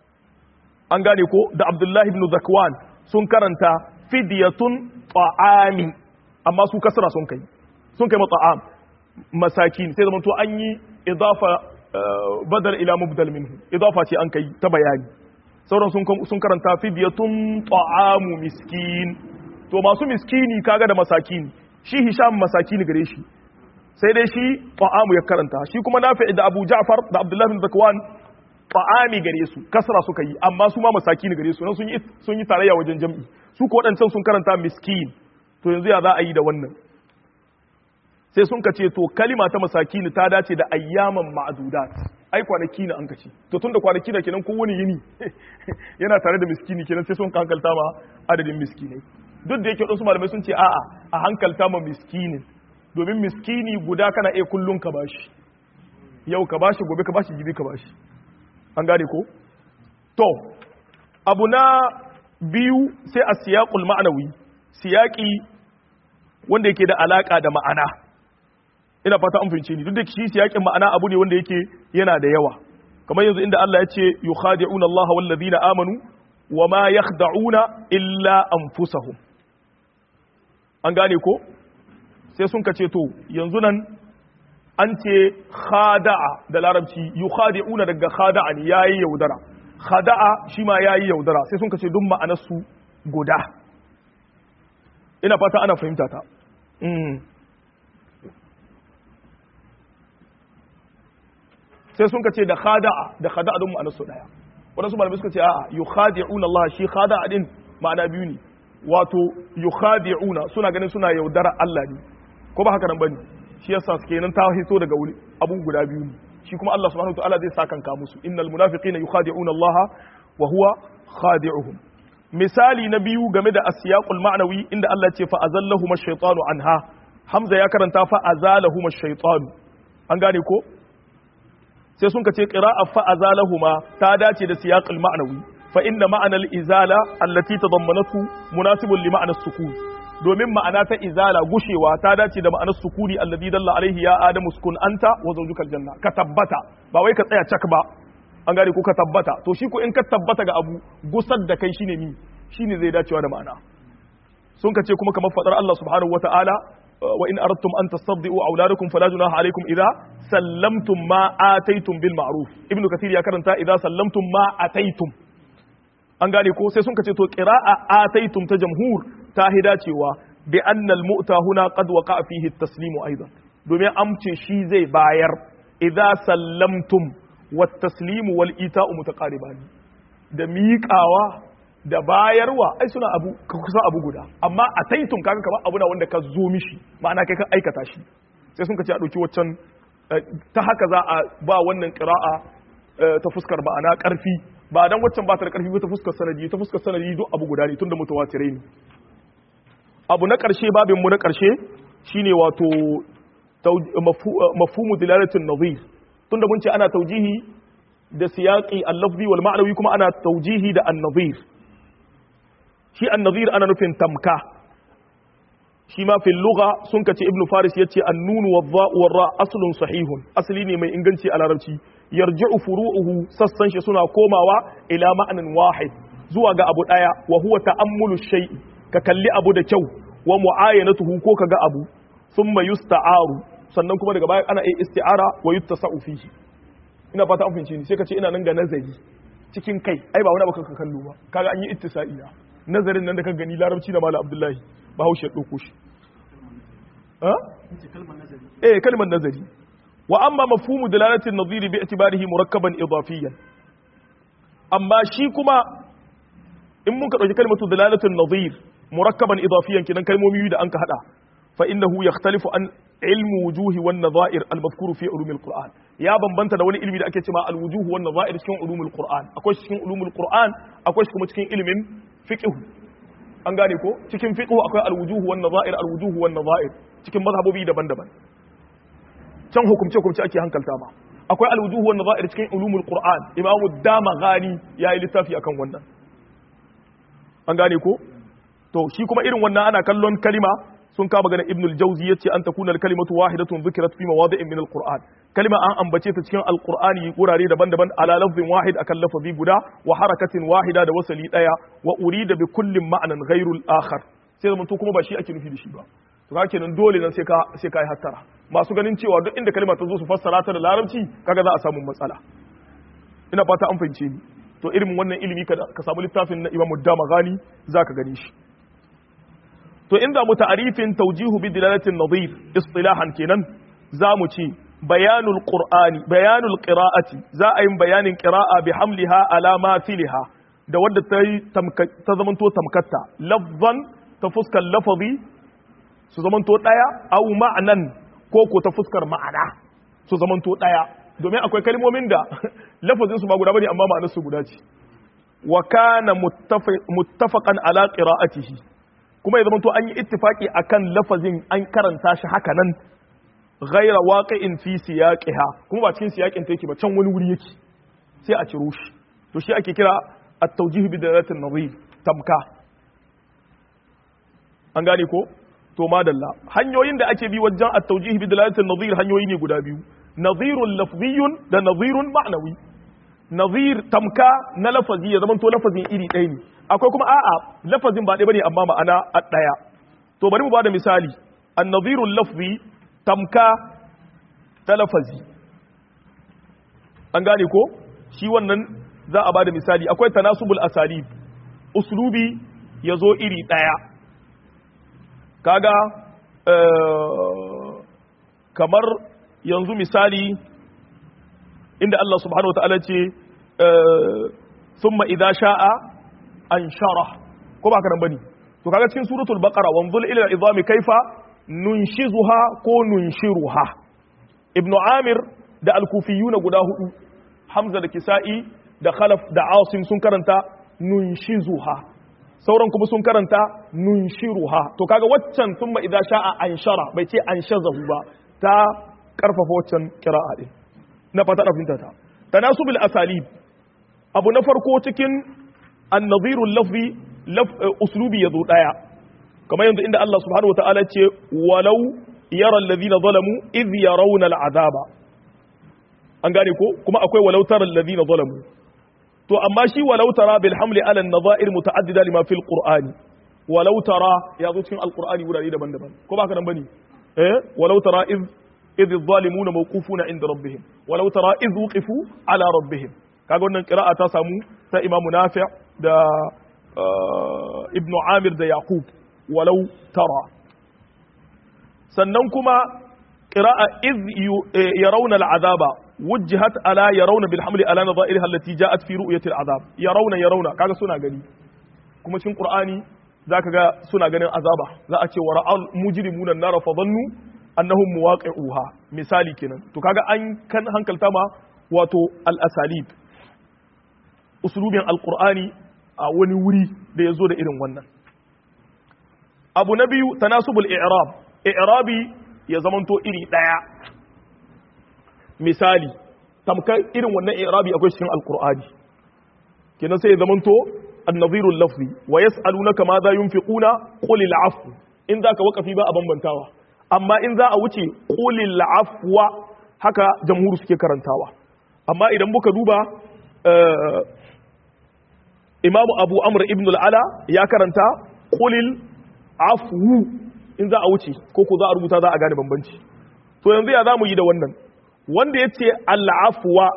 an gane ko da abdullahi ibn zakwan sun karanta fidyatun ta'ami amma su kasra sun kai sun kai mata'am masakin sai zama to an yi idafa badal ila mubdal minhu idafa ce an kai ta bayani sauran sun karanta fidyatun ta'amu miskin to masu miskini kaga da masakini shi hisham masakini gare shi sai dai shi ta'amu ya karanta shi kuma nafi da abu ja'far da abdullahi bin zakwan ta'ami gare su kasra suka yi amma su ma masakini gare su nan sun yi sun yi tarayya wajen jam'i su ko wadancan sun karanta miskin to yanzu ya za a yi da wannan sai sun kace to kalima ta masakini ta dace da ayyaman ma'dudat ai kwanaki na an kace to tunda kwanaki na kenan kowane yini yana tare da miskini kenan sai sun hankalta ma adadin miskinai duk da yake wasu malamai sun ce a'a a hankalta ma miskinin domin miskini guda kana iya kullun ka bashi yau ka bashi gobe ka bashi jibi ka bashi an gane ko to abu na biyu sai a siyaqul ma'anawi siyaqi wanda yake da alaka da ma'ana ina fata an fahimce ni duk da shi siyaqin ma'ana abu ne wanda yake yana da yawa kamar yanzu inda Allah ya ce yukhadi'una Allah wal ladina amanu wa ma yakhda'una illa anfusahum an gane ko sai sun kace to yanzu nan an ce khada'a da larabci yukhadi'una daga khada'a ne yayi yaudara khada'a shi ma yayi yaudara sai sun kace duk ma'anar su guda ina fata ana fahimta ta sai sun kace da khada'a da khada'a don ma'anar su daya wadansu malamai suka ce a'a yukhadi'una Allah shi khada'a din ma'ana biyu ne wato yukhadi'una suna ganin suna yaudara Allah ne ko ba haka nan bane shi yasa suke nan ta hito daga wuri abun guda biyu ne shi kuma Allah subhanahu wataala zai saka kanka musu innal munafiqina yukhadi'una Allah wa huwa khadi'uhum misali na biyu game da asiyaqul ma'nawi inda Allah ce fa azallahum ash-shaytanu anha Hamza ya karanta fa azalahum ash-shaytanu an gane ko sai sun kace qira'a fa azalahuma ta dace da siyaqul ma'nawi fa inna ma'anal izala allati tadammanatu munasibun li ma'anas sukun domin ma'ana ta izala gushewa ta dace da ma'anar sukuni alladhi dalla alaihi ya adamu sukun anta wa zawjukal janna ka tabbata ba wai ka tsaya cak ba an gane ko ka tabbata to shi ko in ka tabbata ga abu gusar da kai shine ni shine zai dacewa da ma'ana sun ka ce kuma kamar fadar Allah subhanahu wata'ala wa in aradtum an tastabdi'u auladakum fala junaha alaykum idza sallamtum ma ataytum bil ma'ruf ibnu kathir ya karanta idza sallamtum ma ataytum an gane ko sai sun kace to qira'a ataytum ta jamhur ta hida cewa bi anna al mu'ta huna qad waqa'a fihi at taslimu aidan domin amce shi zai bayar idza sallamtum wat taslimu wal ita'u mutaqaribani da miƙawa da bayarwa ai suna abu kusa abu guda amma a taitun kaga kamar abu na wanda ka zo mishi ma'ana kai ka aikata shi sai sun kace a dauki waccan ta haka za a ba wannan qira'a ta fuskar ma'ana karfi ba dan waccan ba ta da karfi ba ta fuskar sanadi ta fuskar sanadi duk abu guda ne tunda mutawatirai ne abu na karshe babin mu na karshe shine wato mafhumu dilalatin nazir tunda mun ce ana taujihi da siyaqi al-lafzi wal ma'nawi kuma ana taujihi da an-nazir shi an-nazir ana nufin tamka shi ma fil lugha sun kace ibnu faris yace an-nun wadh-dha war-ra aslun sahihun asli ne mai inganci a larabci yarji'u furu'uhu sassan shi suna komawa ila ma'anin wahid zuwa ga abu daya wa huwa ta'ammulu shay'i ka kalli abu da kyau wa mu'ayanatuhu ko kaga abu thumma yusta'aru sannan kuma daga baya ana yi isti'ara wa yuttasa'u fihi ina fata an fahimci ni sai ka ce ina nan ga nazari cikin kai ai ba wani abu ka kallo ba kaga an yi ittisa'i na nazarin nan da ka gani larabci da malam abdullahi ba haushe ɗauko shi ha eh kalmar nazari wa amma mafhumu dalalatin nadhir bi i'tibarihi murakkaban idafiyan amma shi kuma in mun ka dauki kalmatu dalalatin nadhir murakkaban idafiyan kinan kalmomi da an ka hada fa innahu yakhtalifu an ilmu wujuhi wan nadha'ir al madhkuru fi ulum al qur'an ya bambanta da wani ilmi da ake cewa al wujuhu wan nadha'ir cikin ulum al qur'an akwai cikin ulum al qur'an akwai kuma cikin ilimin fiqh an gane ko cikin fiqh akwai al wujuhu wan nadha'ir al wujuhu wan nadha'ir cikin mazhabobi daban-daban can hukumce hukumce ake hankalta ma akwai al wujuhu wan nadha'ir cikin ulum al qur'an imamu damaghani yayi littafi akan wannan an gane ko to shi kuma irin wannan ana kallon kalima sun kama ganin ibnul jauzi ya ce an ta kuna kalimatu wahidatun zikirat fi mawadi'in min alquran kalima an ambace ta cikin alqur'ani wurare daban-daban ala lafzin wahid akan lafazi guda wa harakatin wahida da wasali daya wa urida bi kullin ma'anan ghairu al-akhar sai zaman to kuma ba shi ake nufi da shi ba to ka kenan dole nan sai ka sai ka yi hattara masu ganin cewa duk inda kalima ta zo su fassara ta da larabci kaga za a samu matsala ina fata an fahimce ni to irin wannan ilimi ka samu littafin na Imam Dama Ghani zaka gani shi to inda mu ta'arifin tawjihu bi dilalatin nadhir istilahan kenan zamu ce bayanul qur'ani bayanul qira'ati za a yin bayanin qira'a bi hamliha ala ma filiha da wadda ta ta zamanto tamkatta lafzan ta fuskar lafazi su zamanto daya aw ma'nan ko ko ta fuskar ma'ana su zamanto daya domin akwai kalmomin da lafazin su ba guda bane amma ma'anar su guda ce wa kana muttafaqan ala qira'atihi kuma ya zama to an yi ittifaki akan lafazin an karanta shi haka nan ghaira waqi'in fi siyaqiha kuma ba cikin siyaqin ta yake ba can wani wuri yake sai a ciro shi to shi ake kira at-tawjih bi dalalatin nadhir tamka an gane ko to madalla hanyoyin da ake bi wajen at-tawjih bi dalalatin nadhir hanyoyi ne guda biyu nadhirun lafziyyun da nadhirun ma'nawi nadhir tamka na lafazi ya zama to lafazin iri ɗaya ne akwai kuma a'a lafazin ba ɗaya bane amma ma'ana a ɗaya to bari mu bada misali annadhirul lafzi tamka ta lafazi an gane ko shi wannan za a bada misali akwai tanasubul asalib uslubi ya zo iri ɗaya kaga kamar yanzu misali inda Allah subhanahu wa ta'ala ce ثم إذا شاء anshara ko ba ka nan bane to kaga cikin suratul baqara wanzul ila al-izami kaifa nunshizuha ko nunshiruha ibn amir da al-kufiyun guda hudu hamza da kisa'i da khalaf da asim sun karanta nunshizuha sauran kuma sun karanta nunshiruha to kaga waccan thumma idza sha'a anshara bai ce anshazahu ba ta karfafa waccan qira'a din na fata da finta ta tanasubul asalib abu na farko cikin النظير اللفظي لف اسلوبي يذو دايا كما يند عند الله سبحانه وتعالى ce ولو يرى الذين ظلموا اذ يرون العذاب an gane ko kuma akwai walau tara alladhina zalamu to amma shi walau tara bil hamli ala an-nadha'ir muta'addida lima fil qur'ani walau tara ya zo cikin alqur'ani wurare daban-daban ko ba ka nan bane eh walau tara iz iz adh-dhalimuna mawqufuna inda rabbihim walau tara iz wuqifu ala rabbihim kaga wannan qira'a ta samu ta Imam Nafi' da Ibn Amir da Yaqub walau tara sannan kuma qira'a iz yarawna al'azaba wujjihat ala yarawna bil hamli ala nadha'irha allati ja'at fi ru'yati al'azab yarawna yarawna kaga suna gani kuma cikin qur'ani zaka ga suna ganin azaba za a ce wa ra'al mujrimuna an-nar fa dhannu annahum muwaqi'uha misali kenan to kaga an kan hankalta ma wato al-asalib usulubin al-qur'ani a wani wuri da yazo da irin wannan abu na biyu tanasubul i'rab i'rabi ya zamanto iri daya misali tamkar irin wannan i'rabi akwai cikin alqur'ani kenan sai ya zamanto an-nadhiru lafzi wa yas'alunaka ma za yunfiquna qul al-'afw in zaka wakafi ba a bambantawa amma in za a wuce qul al-'afwa haka jamhur suke karantawa amma idan muka duba imamu abu amr ibn al-ala ya karanta qul al-'afwu in za a wuce ko ko za a rubuta za a gane bambanci to yanzu ya zamu yi da wannan wanda yace al-afwa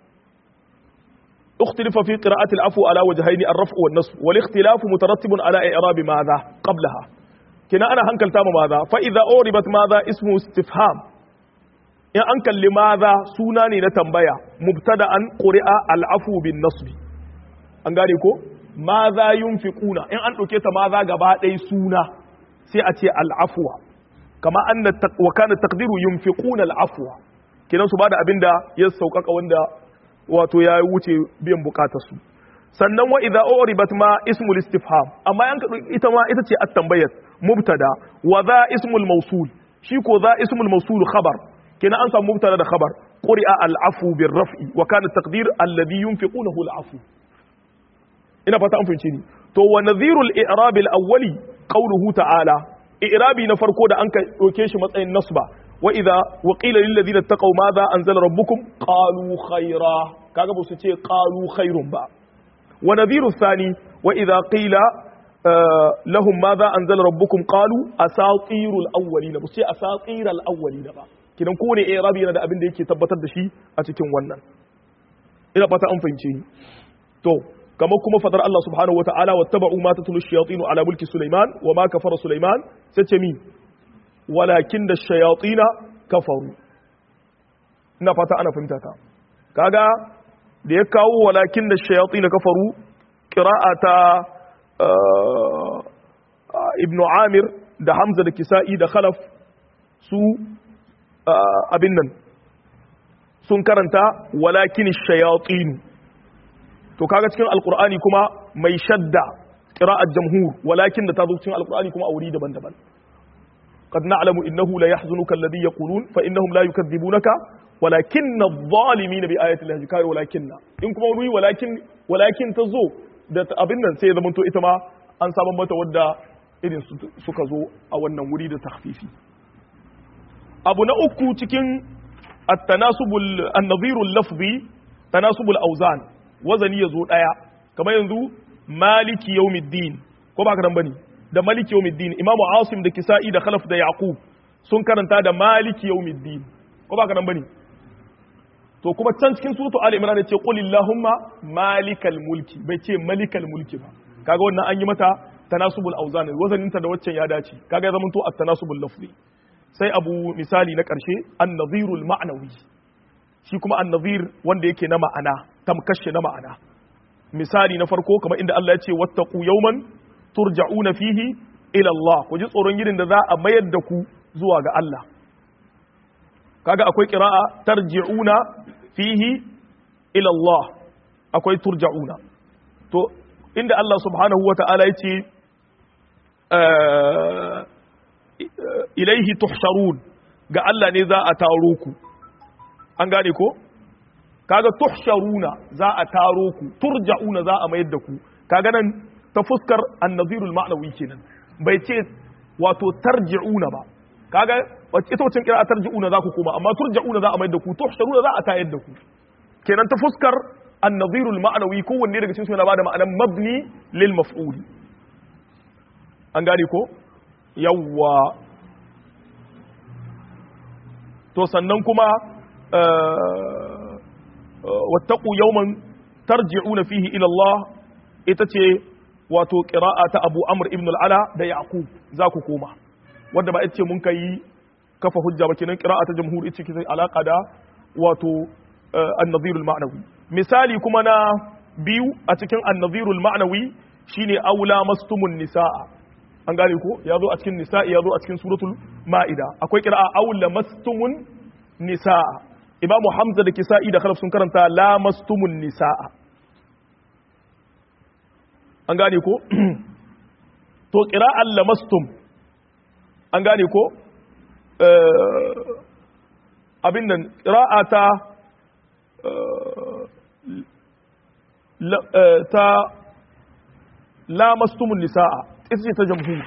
اختلف في قراءة العفو على وجهين الرفع والنصب والاختلاف مترتب على إعراب ماذا قبلها كنا أنا هنكل تام ماذا فإذا أوربت ماذا اسمه استفهام إن أنكل لماذا سوناني نتنبيا مبتدأ قرئ العفو بالنصب أنغاريكو ماذا ينفقون إن أنت كيت ماذا قبات سونا sai a ce al'afuwa kama an wa kana taqdiru yunfiquna al'afwa kidan su bada abinda ya saukaka wanda wato ya wuce biyan bukatar su sannan wa idza uribat ma ismul istifham amma yan ita ma ita ce at-tambayat mubtada wa za ismul mawsul shi ko za ismul mawsul khabar kina an samu mubtada da khabar quri'a al-afu bir raf'i wa kana taqdir alladhi yunfiqunahu al-afu ina fata an fahimci ni to wa nadhirul i'rab al-awwali qawluhu ta'ala i'rabi na farko da an ka doke shi matsayin nasba wa idza wa qila lil ladina taqaw madha anzala rabbukum qalu khayra kaga ba su ce qalu khairun ba wa nadhiru thani wa idza qila lahum madha anzala rabbukum qalu asatirul awwalin ba su ce asatiral awwalin ba kidan kowane i'rabi yana da abin da yake tabbatar da shi a cikin wannan ina fata an fahimce ni to kamar kuma fadar Allah subhanahu wa ta'ala wa taba'u ma tatlu shayatin ala mulki Sulaiman wa ma kafara Sulaiman sai ce mi walakin da shayatina kafaru ina fata ana fahimta ta kaga da ya kawo walakin da shayatina kafaru qira'ata ibnu Amir da Hamza da Kisa'i da Khalaf su abin nan sun karanta walakin shayatin to kaga cikin alkur'ani kuma mai shadda qira'at jamhur walakin da ta zo cikin alkur'ani kuma a wuri daban-daban qad na'lamu innahu la yahzunuka alladhi yaqulun fa innahum la yukadzibunaka walakinna adh-dhalimin bi ayati llahi kai walakinna in kuma wuri walakin walakin ta zo da abin nan sai ya zama to ita ma an samu mata wadda irin suka zo a wannan wuri da takhfifi abu na uku cikin at-tanasubul an-nadhirul lafzi tanasubul awzan wazani ya zo ɗaya kamar yanzu maliki yawmiddin ko ba ka nan bane da maliki yawmiddin imamu asim da kisa'i da khalaf da yaqub sun karanta da maliki yawmiddin ko ba ka nan bane to kuma can cikin suratu ali imran ce qul illahumma malikal mulki bai ce malikal mulki ba kaga wannan an yi mata tanasubul awzan wazanin ta da waccan ya dace kaga ya zamanto at-tanasubul lafzi sai abu misali na karshe an-nadhirul ma'nawi shi kuma an-nadhir wanda yake na ma'ana tamkashe na ma'ana misali na farko kamar inda Allah ya ce wattaqu yawman turja'una fihi ila Allah ku ji tsoron gidan da za a mayar da ku zuwa ga Allah kaga akwai qira'a tarji'una fihi ila Allah akwai turja'una to inda Allah subhanahu wata'ala ya ce ilaihi tuhsharun ga Allah ne za a taro ku an gane ko kaga tuhsharuna za a taro ku turja'una za a mayar da ku kaga nan ta fuskar annazirul ma'nawi kenan bai ce wato tarji'una ba kaga ita wacin kira tarji'una za ku koma amma turja'una za a mayar da ku tuhsharuna za a tayar da ku kenan ta fuskar annazirul ma'nawi kowanne daga cikin su yana bada ma'anan mabni lil maf'uli an gane ko yawwa to sannan kuma wattaqu yawman tarji'una fihi ila Allah ita ce wato qira'a ta Abu Amr ibn al-Ala da Yaqub za ku koma wanda ba ce mun kai kafa hujja ba kenan qira'a ta jamhur ita ce alaka da wato an-nadhir al-ma'nawi misali kuma na biyu a cikin an-nadhir al-ma'nawi shine aula mastumun nisaa an gane ko ya zo a cikin nisa'i ya zo a cikin suratul ma'ida akwai qira'a aula mastumun nisaa imamu hamza da kisa'i da khalaf sun karanta la mastumun nisaa an gane ko to qira'an lamastum an gane ko abin nan qira'ata ta lamastumun nisa'a ita ce ta jamhur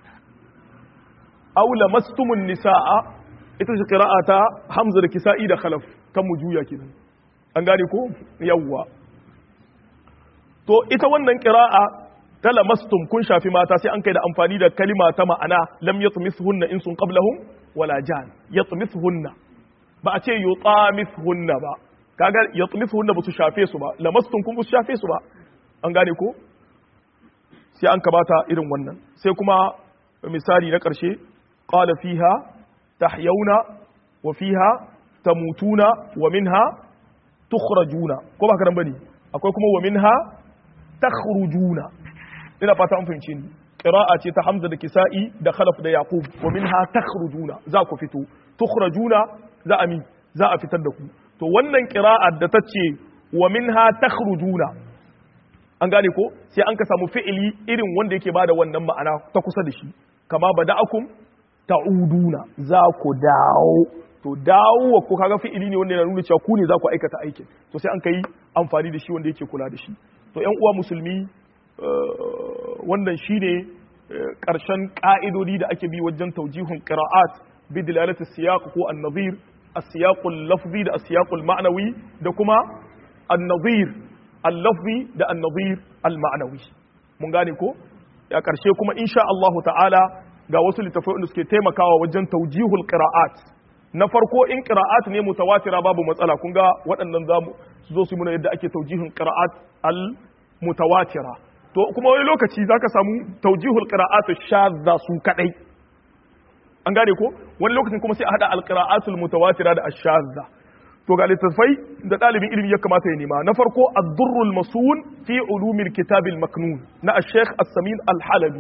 aw lamastumun nisa'a ita ce qira'ata hamza da kisa'i da khalaf kan mujuya kenan an gane ko yawwa to ita wannan qira'a ta lamastum kun shafi mata sai an kai da amfani da kalima ta ma'ana lam yatmithunna insun qablahum wala jan yatmithunna ba a ce yutamithunna ba kaga yatmithunna ba su shafe su ba lamastum kun ba su shafe su ba an gane ko sai an kabata irin wannan sai kuma misali na karshe qala fiha tahyauna wa fiha tamutuna wa minha tukhrajuna ko ba ka dan bane akwai kuma wa minha takhrujuna ina fata an fahimce ni qira'a ce ta hamza da kisa'i da khalaf da yaqub wa minha takhrujuna za ku fito tukhrajuna za a mi za a fitar da ku to wannan qira'a da ta ce wa minha takhrujuna an gane ko sai an ka samu fi'ili irin wanda yake bada wannan ma'ana ta kusa da shi kama bada'akum ta'uduna za ku dawo to dawo ko kaga fi'ili ne wanda yana nuna cewa ku ne za ku aikata aikin to sai an kai amfani da shi wanda yake kula da shi to yan uwa musulmi wannan shine ƙarshen ƙa'idodi da ake bi wajen taujihun ƙira'at bi dilalati siyaq ko an-nadhir as-siyaqul lafzi da as-siyaqul ma'nawi da kuma an-nadhir al-lafzi da an-nadhir al-ma'nawi mun gane ko ya ƙarshe kuma insha Allah ta'ala ga wasu littafai da suke taimakawa wajen taujihul qira'at na farko in qira'at ne mutawatira babu matsala kun ga waɗannan zamu su zo su muna yadda ake taujihin qira'at al-mutawatira to kuma wani lokaci zaka samu taujihul qira'atu shadda su kadai an gane ko wani lokacin kuma sai a hada al-qira'atul mutawatira da ash-shadda to ga littafai da dalibin ilimi ya kamata ya nema na farko ad-durrul masun fi ulumil kitab al-maknun na ash-shaykh as-samin al-halabi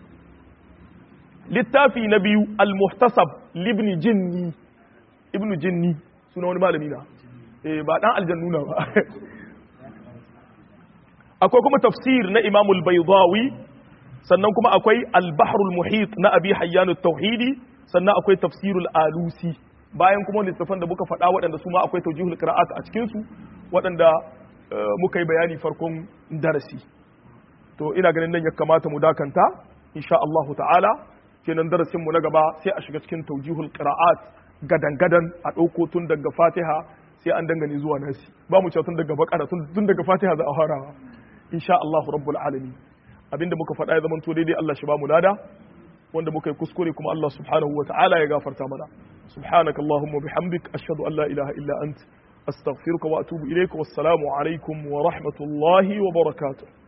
littafi na biyu al-muhtasab libni jinni ibnu jinni suna wani malami na eh ba dan aljannuna ba akwai kuma tafsir na imamul baydawi sannan kuma akwai al-bahrul muhit na abi hayyan tauhidi sannan akwai tafsirul alusi bayan kuma littafan da muka faɗa waɗanda su ma akwai tawjihul qira'at a cikin su waɗanda muka yi bayani farkon darasi to ina ganin nan ya kamata mu dakanta insha Allah ta'ala kenan darasin mu na gaba sai a shiga cikin tawjihul qira'at gadan gadan a ɗauko tun daga Fatiha sai an dangane zuwa nasi ba mu cewa tun daga bakara tun daga Fatiha za a farawa insha Allah rabbul alamin abinda muka faɗa ya zama to daidai Allah shi ba mu lada wanda muka yi kuskure kuma Allah subhanahu wa ta'ala ya gafarta mana subhanaka allahumma bihamdik ashhadu an la ilaha illa ant astaghfiruka wa atubu ilayka wassalamu alaikum wa rahmatullahi wa barakatuh